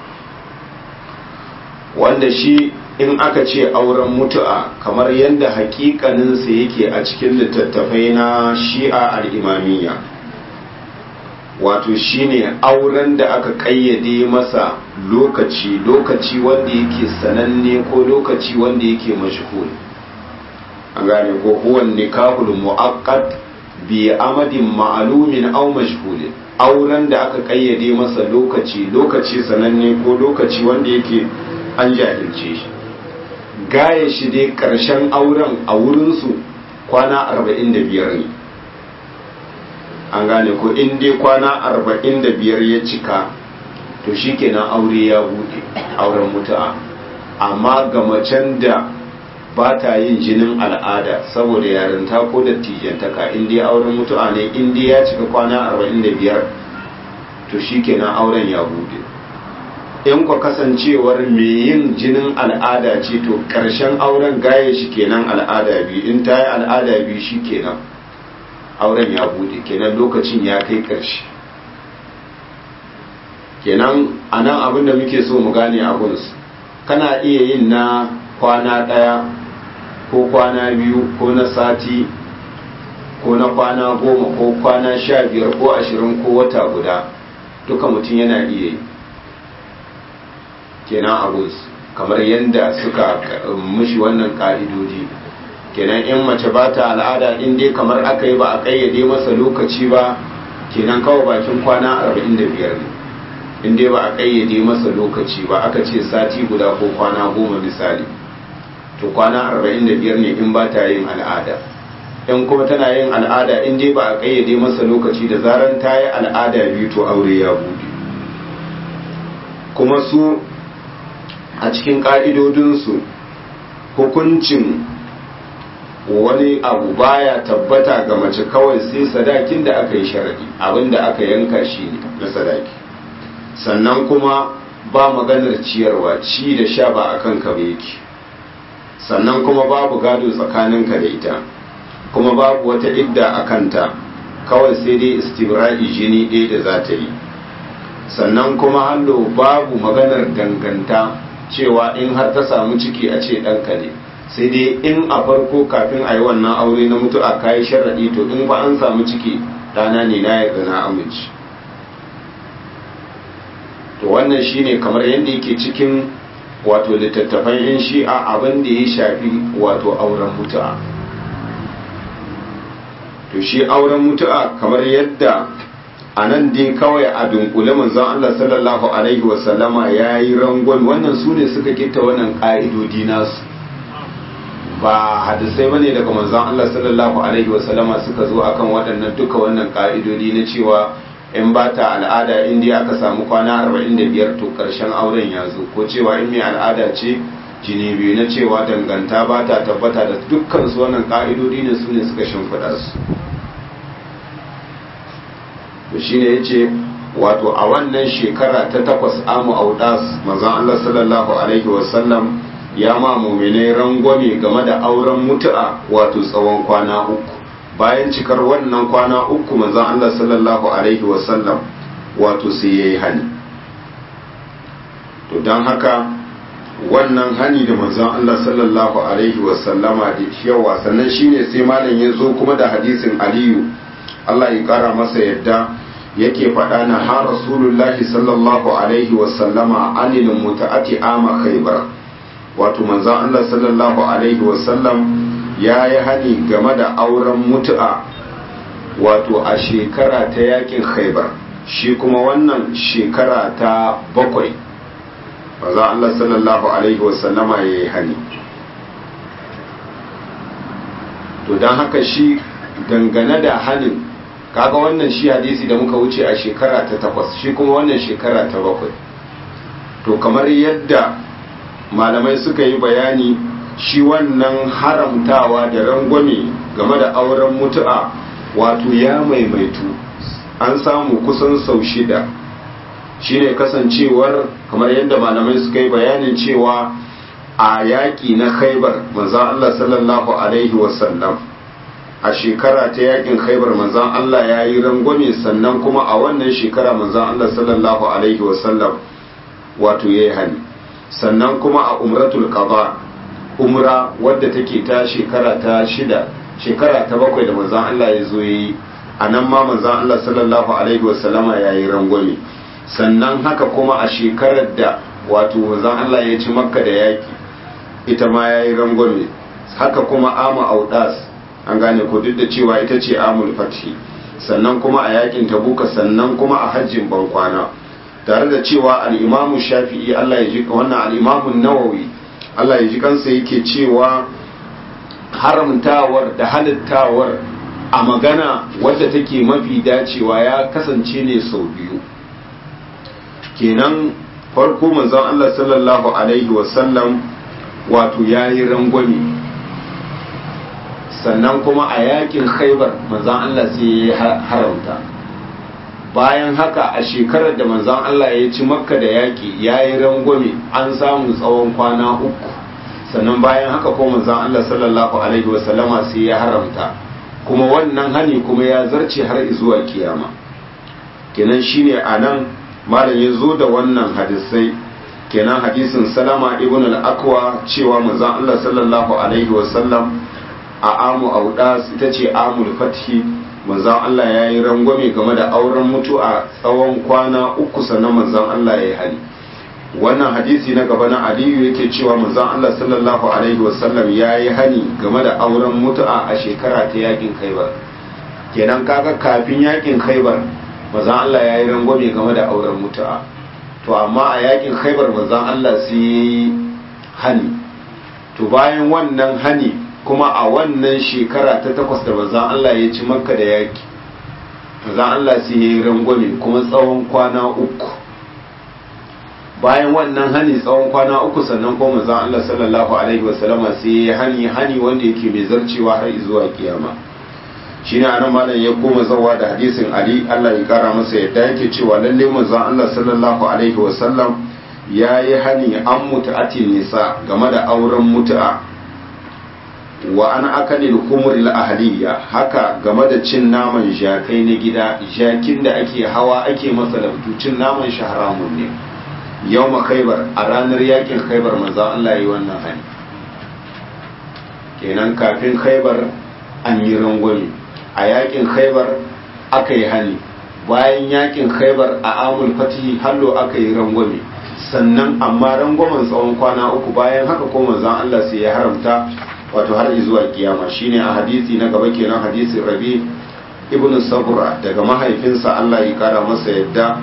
wanda shi in aka ce auren mutu'a kamar yadda hakikaninsa yake a cikin littattafai na shi'a al'imamiyya wato shine auren da aka kayyade masa lokaci lokaci wanda yake sananne ko lokaci wanda yake mashhur an gane ko huwan nikahul muaqqat bi amadin ma'lumin aw mashhur auren da aka kayyade masa lokaci lokaci sananne ko lokaci wanda yake an jahilce shi gaya shi dai karshen auren a wurinsu kwana 45 ne an gane ko in dai kwana arba'in da biyar ya cika to shi kenan aure ya bude auren mutu'a amma ga macen da ba ta yin jinin al'ada saboda yarinta ko dattijantaka in dai auren mutu'a ne in dai ya cika kwana arba'in da biyar to shi kenan auren ya bude in kwa kasancewar mai yin jinin al'ada ce to ƙarshen auren gaye shi kenan al'ada biyu in ta yi al'ada biyu shi kenan auren ya bude kenan lokacin ya kai ƙarshe kenan a nan abin da muke so mu gane abunsu kana iya yin na kwana ɗaya ko kwana biyu ko na sati ko na kwana goma ko kwana sha biyar ko ashirin ko wata guda duka mutum yana iya yi kenan abunsu kamar yadda suka mushi wannan ƙa'idodi kenan in mace ba ta al'ada in dai kamar aka yi ba a kayyade masa lokaci ba kenan kawai bakin kwana 45 ne in dai ba a kayyade masa lokaci ba aka ce sati guda ko kwana goma misali to kwana 45 ne in ba ta yin al'ada in kuma tana yin al'ada in dai ba a kayyade masa lokaci da zaran ta yi al'ada biyu to aure ya bude kuma su a cikin ƙa'idodinsu hukuncin wani abu baya tabbata ga mace kawai sai sadakin da aka yi sharadi abinda aka yanka shi ne na sadaki sannan kuma ba maganar ciyarwa ci da sha ba a kanka ba yake sannan kuma babu gado tsakaninka da ita kuma babu wata idda a kanta kawai sai dai istibra'i jini ɗaya da za ta yi sannan kuma hallo babu maganar danganta cewa in har ta samu ciki a ce ɗanka ne sai dai in a farko kafin a yi wannan aure na mutu a kayi sharaɗi to in ba an samu ciki ɗana ne na yarda na amince to wannan shine kamar yadda yake cikin wato littattafan yan shi'a abin da ya shafi wato auren mutu'a to shi auren mutu'a kamar yadda a nan dai kawai a dunkule manzon Allah sallallahu alaihi wasallama ya yi rangon wannan su ne suka kitta wannan ƙa'idodi nasu ba hadisai bane daga manzon Allah sallallahu alaihi wasallama suka zo akan waɗannan duka wannan ƙa'idodi na cewa in ba ta al'ada in dai aka samu kwana 45 to ƙarshen auren ya zo ko cewa in mai al'ada ce jini biyu na cewa danganta ba ta tabbata da dukkan su wannan ƙa'idodi ne su ne suka shimfiɗa su to shine yace wato a wannan shekara ta takwas amu audas manzon Allah sallallahu alaihi wasallam ya ma mu'minai rangwame game da auren mutu'a wato tsawon kwana uku bayan cikar wannan kwana uku manzon Allah sallallahu alaihi wasallam wato sai yayi hani to dan haka wannan hani da manzon Allah sallallahu alaihi wasallama da yawa sannan shine sai malam ya zo kuma da hadisin Aliyu Allah ya kara masa yadda yake faɗa na ha rasulullahi sallallahu alaihi wasallama anil muta'ati ama khaybar wato manzon Allah sallallahu alaihi wasallam ya yi hani game da auren mutu'a wato a shekara ta yakin khaybar shi kuma wannan shekara ta bakwai manzon Allah sallallahu alaihi wasallama ya yi hani to don haka shi dangane da hanin kaga wannan shi hadisi da muka wuce a shekara ta takwas shi kuma wannan shekara ta bakwai to kamar yadda malamai suka yi bayani shi wannan haramtawa da rangwame game da auren mutu'a wato ya maimaitu an samu kusan sau shida shine kasancewar kamar yadda malamai suka yi bayanin cewa a yaƙi na khaibar manzan Allah sallallahu alaihi wasallam a shekara ta yakin khaibar manzan Allah ya yi rangwame sannan kuma a wannan shekara manzan Allah sallallahu alaihi wasallam wato ya yi hani sannan kuma a umratul qada umra wadda take ta shekara ta shida shekara ta bakwai da manzan Allah ya zo yi a nan ma manzan Allah sallallahu alaihi wasallama ya yi rangwame sannan haka kuma a shekarar da wato manzan Allah ya ci makka da yaki ita ma ya yi rangwame haka kuma ama audas an gane ko duk da cewa ita ce amul fathi sannan kuma a yakin tabuka sannan kuma a hajjin bankwana tare da cewa al-imamu shafi'i Allah ya ji wannan al-imamu nawawi Allah ya ji kansa yake cewa haramtawar da halittawar a magana wadda take mafi dacewa ya kasance ne sau biyu kenan farko manzon Allah sallallahu alaihi wasallam wato yayi rangwame sannan kuma a yakin khaibar manzan Allah sai ya haramta bayan haka a shekarar da manzan Allah ya ci makka da yaki ya yi rangwame an samu tsawon kwana uku sannan bayan haka ko manzan Allah sallallahu alaihi wasallama sai ya haramta kuma wannan hani kuma ya zarce har zuwa kiyama kenan shine a nan malam ya zo da wannan hadisai kenan hadisin salama ibn al-akwa cewa manzan Allah sallallahu alaihi wasallam a amu audas ita ce amul fathi manzan Allah ya yi rangwame game da auren mutu a tsawon kwana uku sannan manzan Allah ya yi hali wannan hadisi na gaba na aliyu yake cewa manzan Allah sallallahu alaihi wasallam ya yi hani game da auren mutu'a a shekara ta yakin khaibar kenan kaga kafin yakin khaibar manzan Allah ya yi rangwame game da auren mutu'a to amma a yakin khaibar manzan Allah sai ya yi hani to bayan wannan hani kuma a wannan shekara ta takwas da manzan Allah ya ci makka da yaki manzan Allah sai ya yi rangwame kuma tsawon kwana uku bayan wannan hani tsawon kwana uku sannan kuma manzan Allah sallallahu alaihi wasallama sai ya hani hani wanda yake mai zarcewa har zuwa kiyama shine anan malam ya koma zawa da hadisin Ali Allah ya kara masa yadda yake cewa lalle manzon Allah sallallahu alaihi wasallam ya yi hani an mutu'atin nisa game da auren mutu'a wa an akalil humuril ahliya haka game da cin naman jakai na gida jakin da ake hawa ake masa laftu cin naman shi haramun ne yau khaibar a ranar yakin khaibar manzon Allah yi wannan hani kenan kafin khaibar an yi rangwame a yakin khaibar aka yi hani bayan yakin khaibar a amul fatihi hallo aka yi rangwame sannan amma rangwamen tsawon kwana uku bayan haka ko manzon Allah sai ya haramta wato har zuwa kiyama shine a hadisi na gaba kenan hadisin rabi ibnu sabra daga mahaifinsa Allah ya kara masa yadda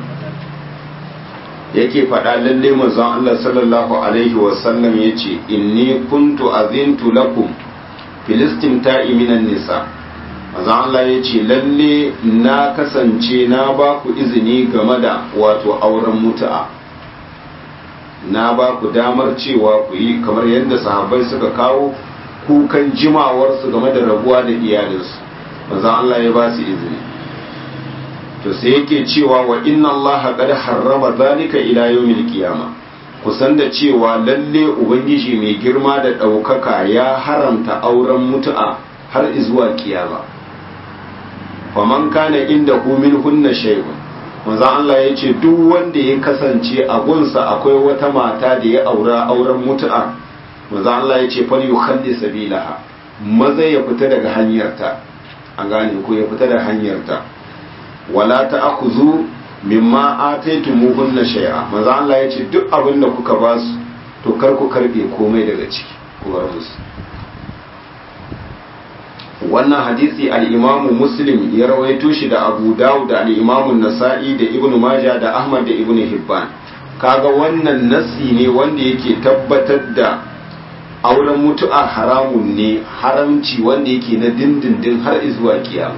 yake faɗa lalle manzon Allah sallallahu alaihi wasallam yace inni kuntu azintu lakum filistin ta'i minan nisa manzon Allah yace lalle na kasance na ba ku izini game da wato auren mutu'a na ba ku damar cewa ku yi kamar yadda sahabbai suka kawo kukan jimawarsu game da rabuwa da iyalinsu manzon Allah ya ba su izini to sai yake cewa wa inna allaha qad harrama zalika ila yawmil qiyama kusan da cewa lalle ubangiji mai girma da ɗaukaka ya haramta auren mutu'a har zuwa kiyama faman kana inda hu min hunna shay'un manzo Allah ya ce duk wanda ya kasance a gunsa akwai wata mata da ya aura auren mutu'a manzo Allah ya ce fal yukhalli sabilaha maza ya fita daga hanyarta an gane ko ya fita da hanyarta wala ta akuzu mimma ataytumuhunna shay'a manzo Allah yace duk abin da kuka ba su to kar ku karbe komai daga ciki ku bar musu wannan hadisi al-Imam Muslim ya rawaito shi da Abu Dawud da al-Imam Nasa'i da Ibn Majah da Ahmad da Ibn Hibban kaga wannan nasi ne wanda yake tabbatar da auren mutu'a haramun ne haramci wanda yake na dindindin har zuwa kiyama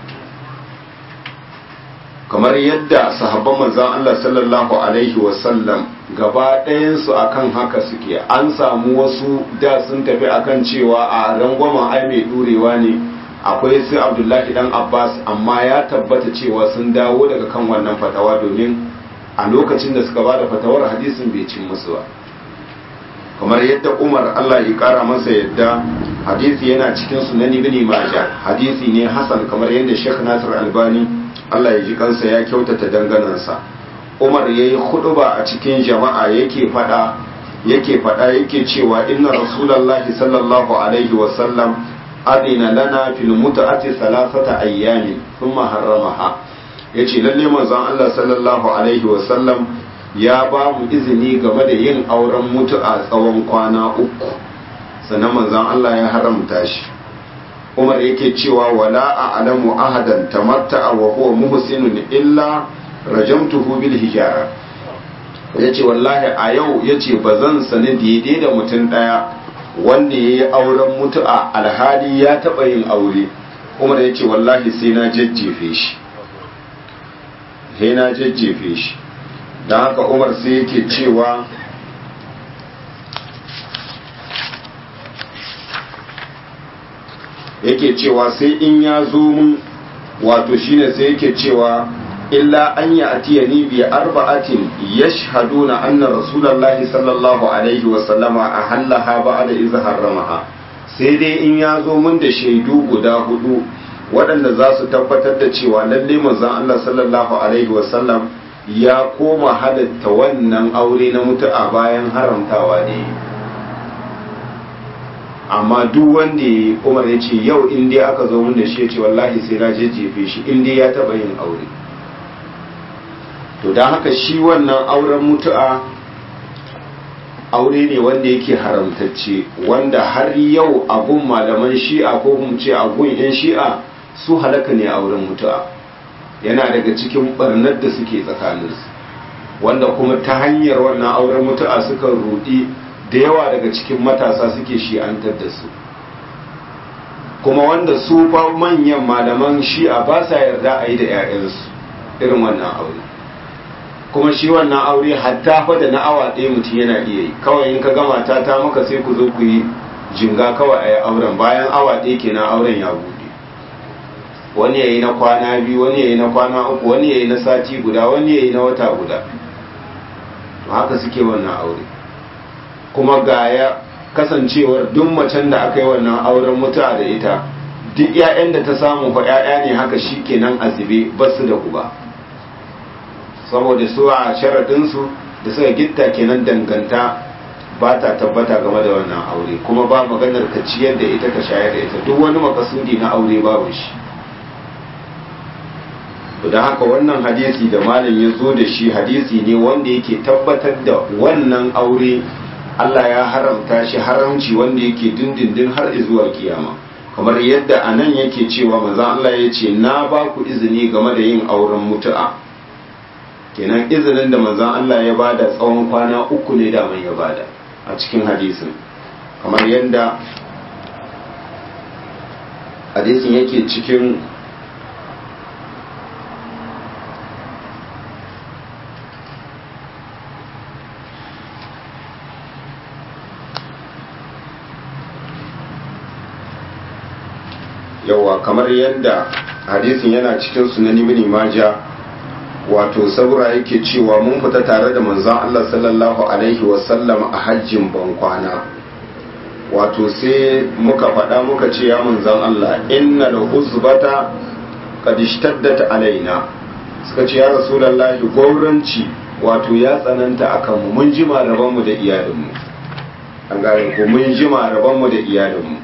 kamar yadda sahabban manzan Allah sallallahu Alaihi wasallam gaba ɗayansu akan haka suke an samu wasu da sun tafi akan cewa a rangwamen ai mai ɗurewa ne akwai su abdullahi dan abbas amma ya tabbata cewa sun dawo daga kan wannan fatawa domin a lokacin da suka ba da fatawar hadisin bai cin musu ba kamar yadda umar Allah ya kara masa yadda hadisi yana cikin sunan ibn majah hadisi ne hasan kamar yadda sheikh nasir albani Allah ya ji kansa ya kyautata danganansa Umar ya yi huduba a cikin jama'a yake fada yake fada yake cewa inna rasulallahi sallallahu alaihi wasallam adina lana fil mut'ati salasata ayyamin thumma harramaha yace lalle manzon Allah sallallahu alaihi wasallam ya ba mu izini game da yin auren mutu'a tsawon kwana uku sannan manzon Allah ya haramta shi umar yake cewa wala a alamu ahadan tamatta'a wa huwa muhsinun illa rajamtuhu bil hijara yace wallahi a yau yace bazan sani daidai da mutum daya wanda yayi auren mutu'a alhali ya taba yin aure umar yace wallahi sai na jajjefe shi sai na jajjefe shi dan haka umar sai yake cewa yake cewa sai in ya zo mun wato shine sai yake cewa illa an ya atiya ni bi arba'atin yashhaduna anna rasulullahi sallallahu alaihi wa sallama ahallaha ba'da iz harramaha sai dai in ya zo mun da shaidu guda hudu waɗanda za su tabbatar da cewa lalle manzon Allah sallallahu alaihi wa sallam ya koma halatta wannan aure na mutu'a bayan haramtawa ne amma duk wanda ya umar ya ce yau in dai aka zo mun da shi ya ce wallahi sai na jejjefe shi in dai ya taba yin aure to don haka shi wannan auren mutu'a aure ne wanda yake haramtacce wanda har yau abun malaman shi'a ko kuma ce abun yan shi'a su halaka ne auren mutu'a yana daga cikin barnar da suke tsakaninsu wanda kuma ta hanyar wannan auren mutu'a suka rudi da yawa daga cikin matasa suke shi'antar da su kuma wanda su ba manyan malaman shi'a ba sa yarda a yi da 'ya'yansu irin wannan aure kuma shi wannan aure hatta fa da na awa ɗaya mutum yana iya yi kawai in ka gama ta ta maka sai ku zo ku yi jinga kawai a yi auren bayan awa ɗaya kenan auren ya buɗe wani yayi na kwana biyu wani yayi na kwana uku wani yayi na sati guda wani yayi na wata guda to haka suke wannan aure kuma ga ya kasancewar duk macen da aka yi wannan auren mutuwa da ita duk 'ya'yan da ta samu fa 'ya'ya ne haka shi kenan azube ba su da uba saboda su a sharaɗinsu da suka gitta kenan danganta ba ta tabbata game da wannan aure kuma ba maganar ka ciyar da ita ka shayar da ita duk wani makasudi na aure babu shi da haka wannan hadisi da malam ya zo da shi hadisi ne wanda yake tabbatar da wannan aure Allah ya haramta shi haramci wanda yake dindindin har zuwa kiyama kamar yadda a nan yake cewa manzon Allah ya ce na ba ku izini game da yin auren mutu'a kenan izinin da manzon Allah ya bada tsawon kwana uku ne da ya bada a cikin hadisin kamar yadda hadisin yake cikin yawa kamar yadda hadisin yana cikin sunan ibn majah wato sabura yake cewa mun fita tare da manzon Allah sallallahu alaihi wasallam a hajjin bankwana wato sai muka faɗa muka ce ya manzon Allah inna da huzbata qad ishtaddat alaina suka ce ya rasulullahi gauranci wato ya tsananta akan mu mun jima raban mu da iyalinmu an gane ko mun jima raban mu da iyalinmu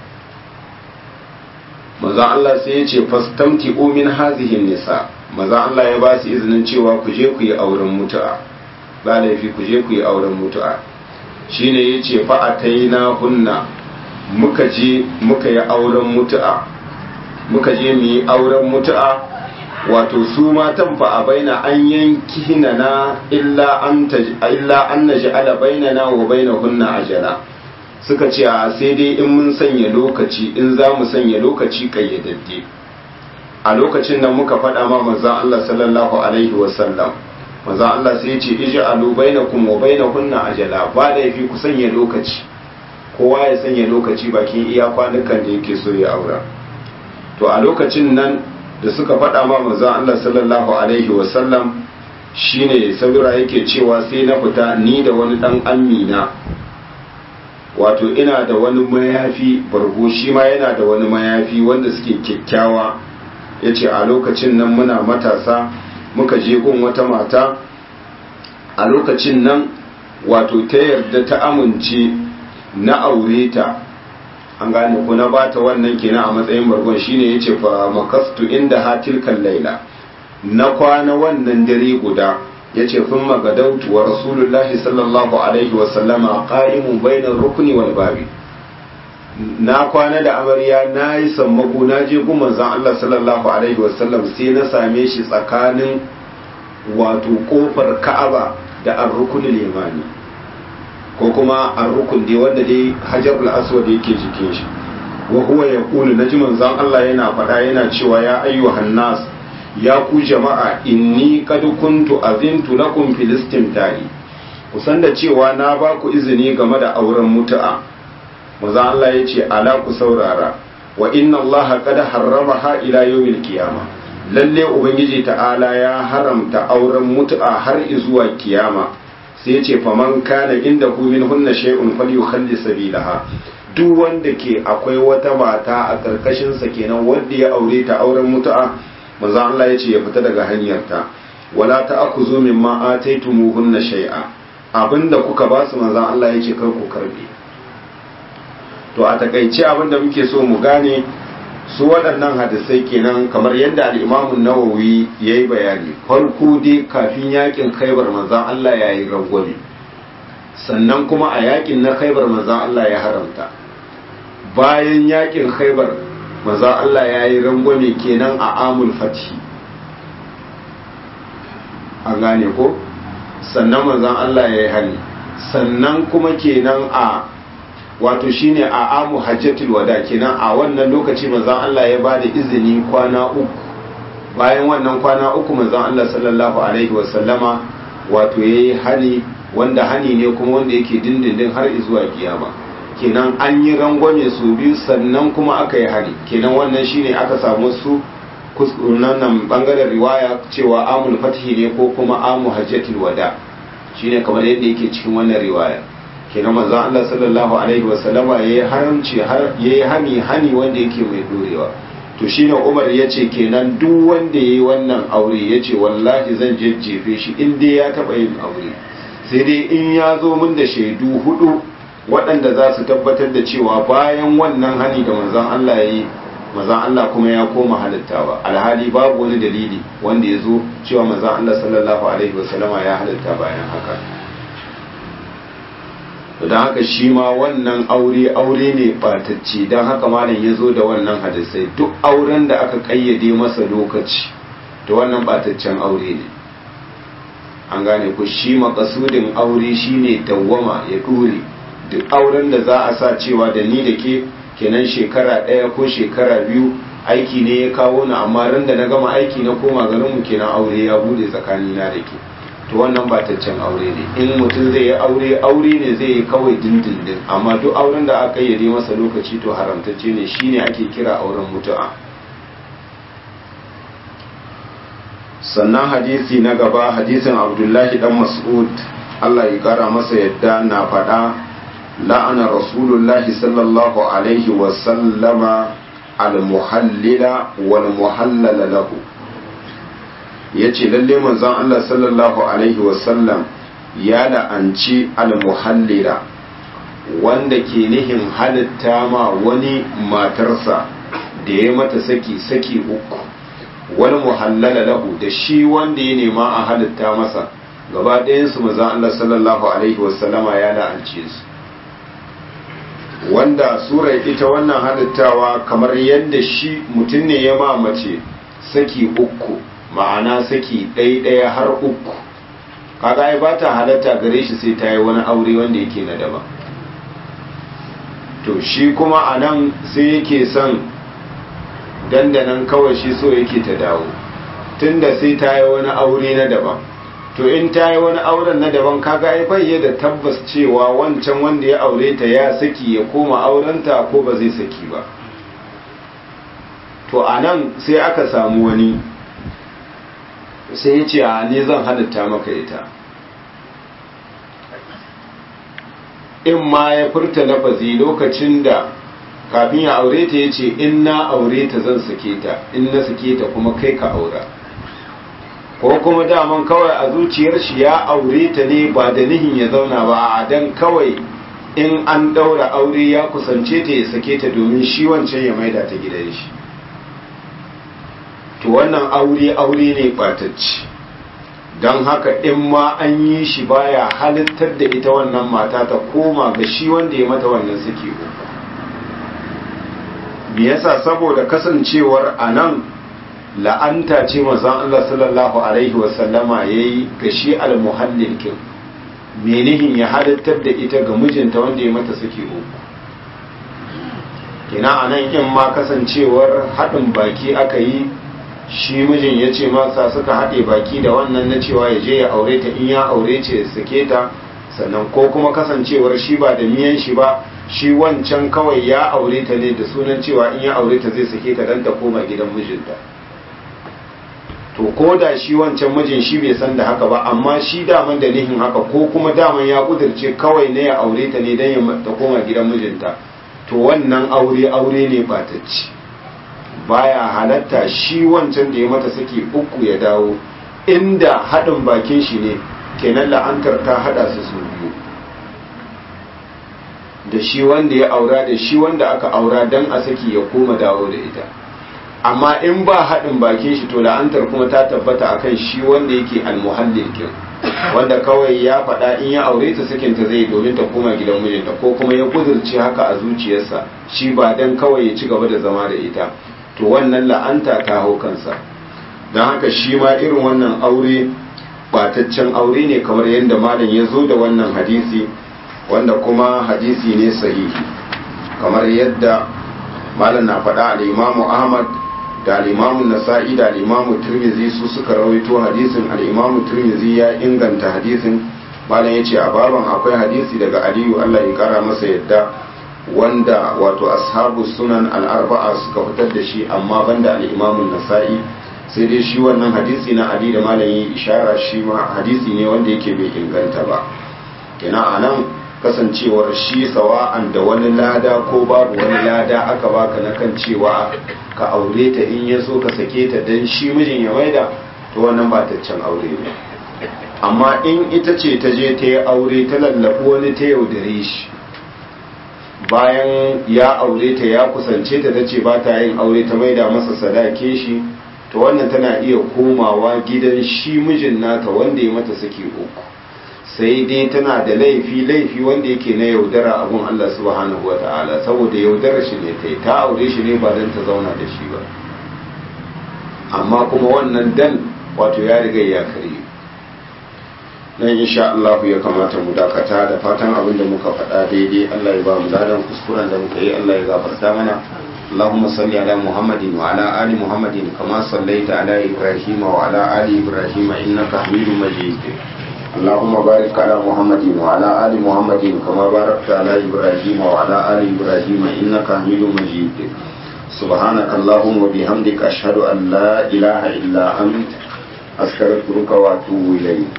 manzo Allah sai ya ce fastamti min hazihi nisa manzo Allah ya ba su izinin cewa ku je ku yi auren mutu'a ba laifi ku je ku yi auren mutu'a shine yace fa ataina hunna muka je muka yi auren mutu'a muka je mu yi auren mutu'a wato su matan fa a baina an yanki na illa an illa an naj'ala bainana wa bainahunna ajala suka ce a sai dai in mun sanya lokaci in za mu sanya lokaci kayyadadde a lokacin nan muka faɗa ma manzan Allah sallallahu alaihi wasallam manzan Allah sai ce iji alu bainakum wa bainahunna ajala ba da yafi ku sanya lokaci kowa ya sanya lokaci bakin iya kwanukan da yake so ya aura to a lokacin nan da suka faɗa ma manzan Allah sallallahu alaihi wasallam shine sabira yake cewa sai na fita ni da wani dan amina wato ina da wani mayafi bargo shi ma yana da wani mayafi wanda suke kyakkyawa ya ce a lokacin nan muna matasa muka je gun wata mata a lokacin nan wato ta yarda ta amince na aure ta an gane ko na bata wannan kenan a matsayin bargon shine yace fa makastu inda hatilkan laila na kwana wannan dare guda yace sun magadautu wa rasulullahi sallallahu alaihi wasallama qa'imun bainar rukuni wal babi na kwana da amarya na yi sammako na je gun manzon Allah sallallahu alaihi wasallam sai na same shi tsakanin wato kofar Ka'aba da ar-rukunul yamani ko kuma ar-rukun dai wanda dai hajarul aswad yake jikin shi wa huwa yaqulu naji manzon Allah yana faɗa yana cewa ya ayyuhan nas ya ku jama'a inni qad kuntu azintu lakum fil istimta'i kusan da cewa na ba ku izini game da auren mutu'a manzon Allah yace ala ku saurara wa inna Allah qad harramaha ila yawmil qiyamah lalle ubangiji ta'ala ya haramta auren mutu'a har zuwa kiyama sai ya ce faman kana inda hu min hunna shay'un falyukhalli sabilaha duk wanda ke akwai wata mata a karkashin sa kenan wanda ya aure ta auren mutu'a manzo Allah ya ce ya fita daga hanyarta wala ta'khudhu mimma ataytumuhunna shay'a abinda kuka ba su manzo Allah ya ce kar ku karbe to a takaice abinda muke so mu gane su waɗannan hadisai kenan kamar yadda al'imamun nawawi ya yi bayani farko dai kafin yakin khaibar manzan Allah ya yi rangwame sannan kuma a yakin na khaibar manzan Allah ya haramta bayan yakin khaibar manzan Allah ya yi rangwame kenan a amul fathi a gane ko sannan manzan Allah ya yi hali sannan kuma kenan a wato shine a amu hajjatul wada kenan a wannan lokaci manzon Allah ya bada izini kwana uku bayan wannan kwana uku manzon Allah sallallahu alaihi wasallama wato yayi hani wanda hani ne kuma wanda yake dindindin har zuwa kiyama kenan an yi rangwame su biyu sannan kuma aka yi hani kenan wannan shine aka samu su nan bangaren riwaya cewa amul fatihi ne ko kuma amu hajjatul wada shine kamar yadda yake cikin wannan riwaya kenan manzon Allah sallallahu alaihi wasallama yayi haramci har yayi hani hani wanda yake mai dorewa to shine Umar yace kenan duk wanda yayi wannan aure yace wallahi zan jejjefe shi in dai ya taba yin aure sai dai in ya zo min da shaidu hudu waɗanda za su tabbatar da cewa bayan wannan hani da manzon Allah yayi manzon Allah kuma ya koma halittawa alhali babu wani dalili wanda ya zo cewa manzon Allah sallallahu alaihi wasallama ya halitta bayan haka don haka shi ma wannan aure aure ne batacce don haka malam ya zo da wannan hadisai duk auren da aka kayyade masa lokaci to wannan bataccen aure ne an gane ku shi makasudin aure shine dawwama ya dure duk auren da za a sa cewa da ni da ke kenan shekara ɗaya ko shekara biyu aiki ne ya kawo na amma ran da na gama aiki na koma garinmu kenan aure ya bude tsakanina da ke to wannan bataccen aure ne in mutum zai yi aure aure ne zai yi kawai dindindin amma duk auren da aka yi masa lokaci to haramtacce ne shine ake kira auren mutu'a sannan hadisi na gaba hadisin abdullahi dan mas'ud Allah ya kara masa yadda na faɗa la'ana rasulullahi sallallahu alaihi wasallama al-muhallila wal muhallala lahu ya ce lalle manzon Allah sallallahu Alaihi wasallam ya la'anci al-muhallila wanda ke nihin halitta ma wani matarsa da ya mata saki saki uku wani muhallala lahu da shi wanda ya nema a halitta masa gaba ɗayansu manzon Allah sallallahu Alaihi wasallama ya la'ance su wanda sura ita wannan halittawa kamar yadda shi mutum ne ya ma mace saki uku ma'ana saki ɗaya har uku kaga ai ba ta halatta gare shi sai ta yi wani aure wanda yake na daban to shi kuma a nan sai yake son dandanan kawai shi so yake ta dawo tunda sai ta yi wani aure na daban to in ta yi wani auren na daban kaga ai bai da tabbas cewa wancan wanda ya aure ta ya saki ya koma aurenta ko ba zai saki ba to a nan sai aka samu wani sai ya ce a ne zan halitta maka ita in ma ya furta lafazi lokacin da kafin ya aure ta ya ce in na aure ta zan sake ta in na sake ta kuma kai ka aura ko kuma daman kawai a zuciyar shi ya aure ta ne ba da nihin ya zauna ba a dan kawai in an daura aure ya kusance ta ya sake ta domin shi wancan ya maida ta gidan shi to wannan aure aure ne ɓatacci don haka in ma an yi shi baya halittar da ita wannan mata ta koma ga shi wanda ya mata wannan suke uku me yasa saboda kasancewar a nan la'anta ce mazan Allah sallallahu alaihi wasallama ya yi ga shi almuhallin kin menihin ya halittar da ita ga mijinta wanda ya mata suke uku kina a nan in ma kasancewar haɗin baki aka yi shi mijin ya ce masa suka haɗe baki da wannan na cewa ya je ya aure ta in ya aure ce ya sake ta sannan ko kuma kasancewar shi ba da miyan shi ba shi wancan kawai ya aure ta ne da sunan cewa in ya aure ta zai sake ta dan ta koma gidan mijinta to ko da shi wancan mijin shi bai san da haka ba amma shi daman da nihin haka ko kuma daman ya kudirce kawai ne ya aure ta ne dan ya ta koma gidan mijinta to wannan aure aure ne batacci baya halatta shi wancan da ya mata saki uku ya dawo inda haɗin bakin shi ne kenan la'antar ta haɗa su su biyu da shi wanda ya aura da shi wanda aka aura don a saki ya koma dawo da ita amma in ba haɗin bakin shi to la'antar kuma ta tabbata akan shi wanda yake almuhallil kin wanda kawai ya faɗa in ya aure ta sakinta zai domin ta koma gidan mijinta ko kuma ya kudurce haka a zuciyarsa shi ba dan kawai ya ci gaba da zama da ita to wannan la'anta ta hau kansa don haka shi ma irin wannan aure bataccen aure ne kamar yadda malam ya zo da wannan hadisi wanda kuma hadisi ne sahihi kamar yadda malam na faɗa al'imamu ahmad da al'imamu nasa'i da al'imamu turmizi su suka rawaito hadisin al'imamu turmizi ya inganta hadisin malam ya ce a baban akwai hadisi daga aliyu allah ya kara masa yadda wanda wato ashabu sunan al'arba'a suka fitar da shi amma banda al'imamun nasa'i sai dai shi wannan hadisi na ali da malayi ishara shi ma hadisi ne wanda yake bai inganta ba kina a nan kasancewar shi sawa'an da wani lada ko babu wani lada aka baka na kan cewa ka aure ta in ya so ka sake ta don shi mijin ya maida to wannan ba taccen aure ne amma in ita ce ta je ta yi aure ta lallafi wani ta yaudare shi bayan ya aure ta ya kusance ta ta ce ba ta yin aure ta maida masa sadake shi to wannan tana iya komawa gidan shi mijin nata wanda ya mata saki uku sai dai tana da laifi laifi wanda yake na yaudara abun Allah subhanahu wata'ala saboda yaudara shi ne ta ta aure shi ne ba don ta zauna da shi ba amma kuma wannan dan wato ya riga ya kare nan insha Allah ya kamata mu dakata da fatan abin da muka faɗa daidai Allah ya ba mu ladan kuskuren da muka yi Allah ya gafarta mana اللهم صل على محمد وعلى آل محمد كما صليت على إبراهيم وعلى آل إبراهيم إنك حميد مجيد اللهم بارك على محمد وعلى آل محمد كما باركت على إبراهيم وعلى آل إبراهيم إنك حميد مجيد سبحانك اللهم وبحمدك أشهد أن لا إله إلا أنت أستغفرك وأتوب إليك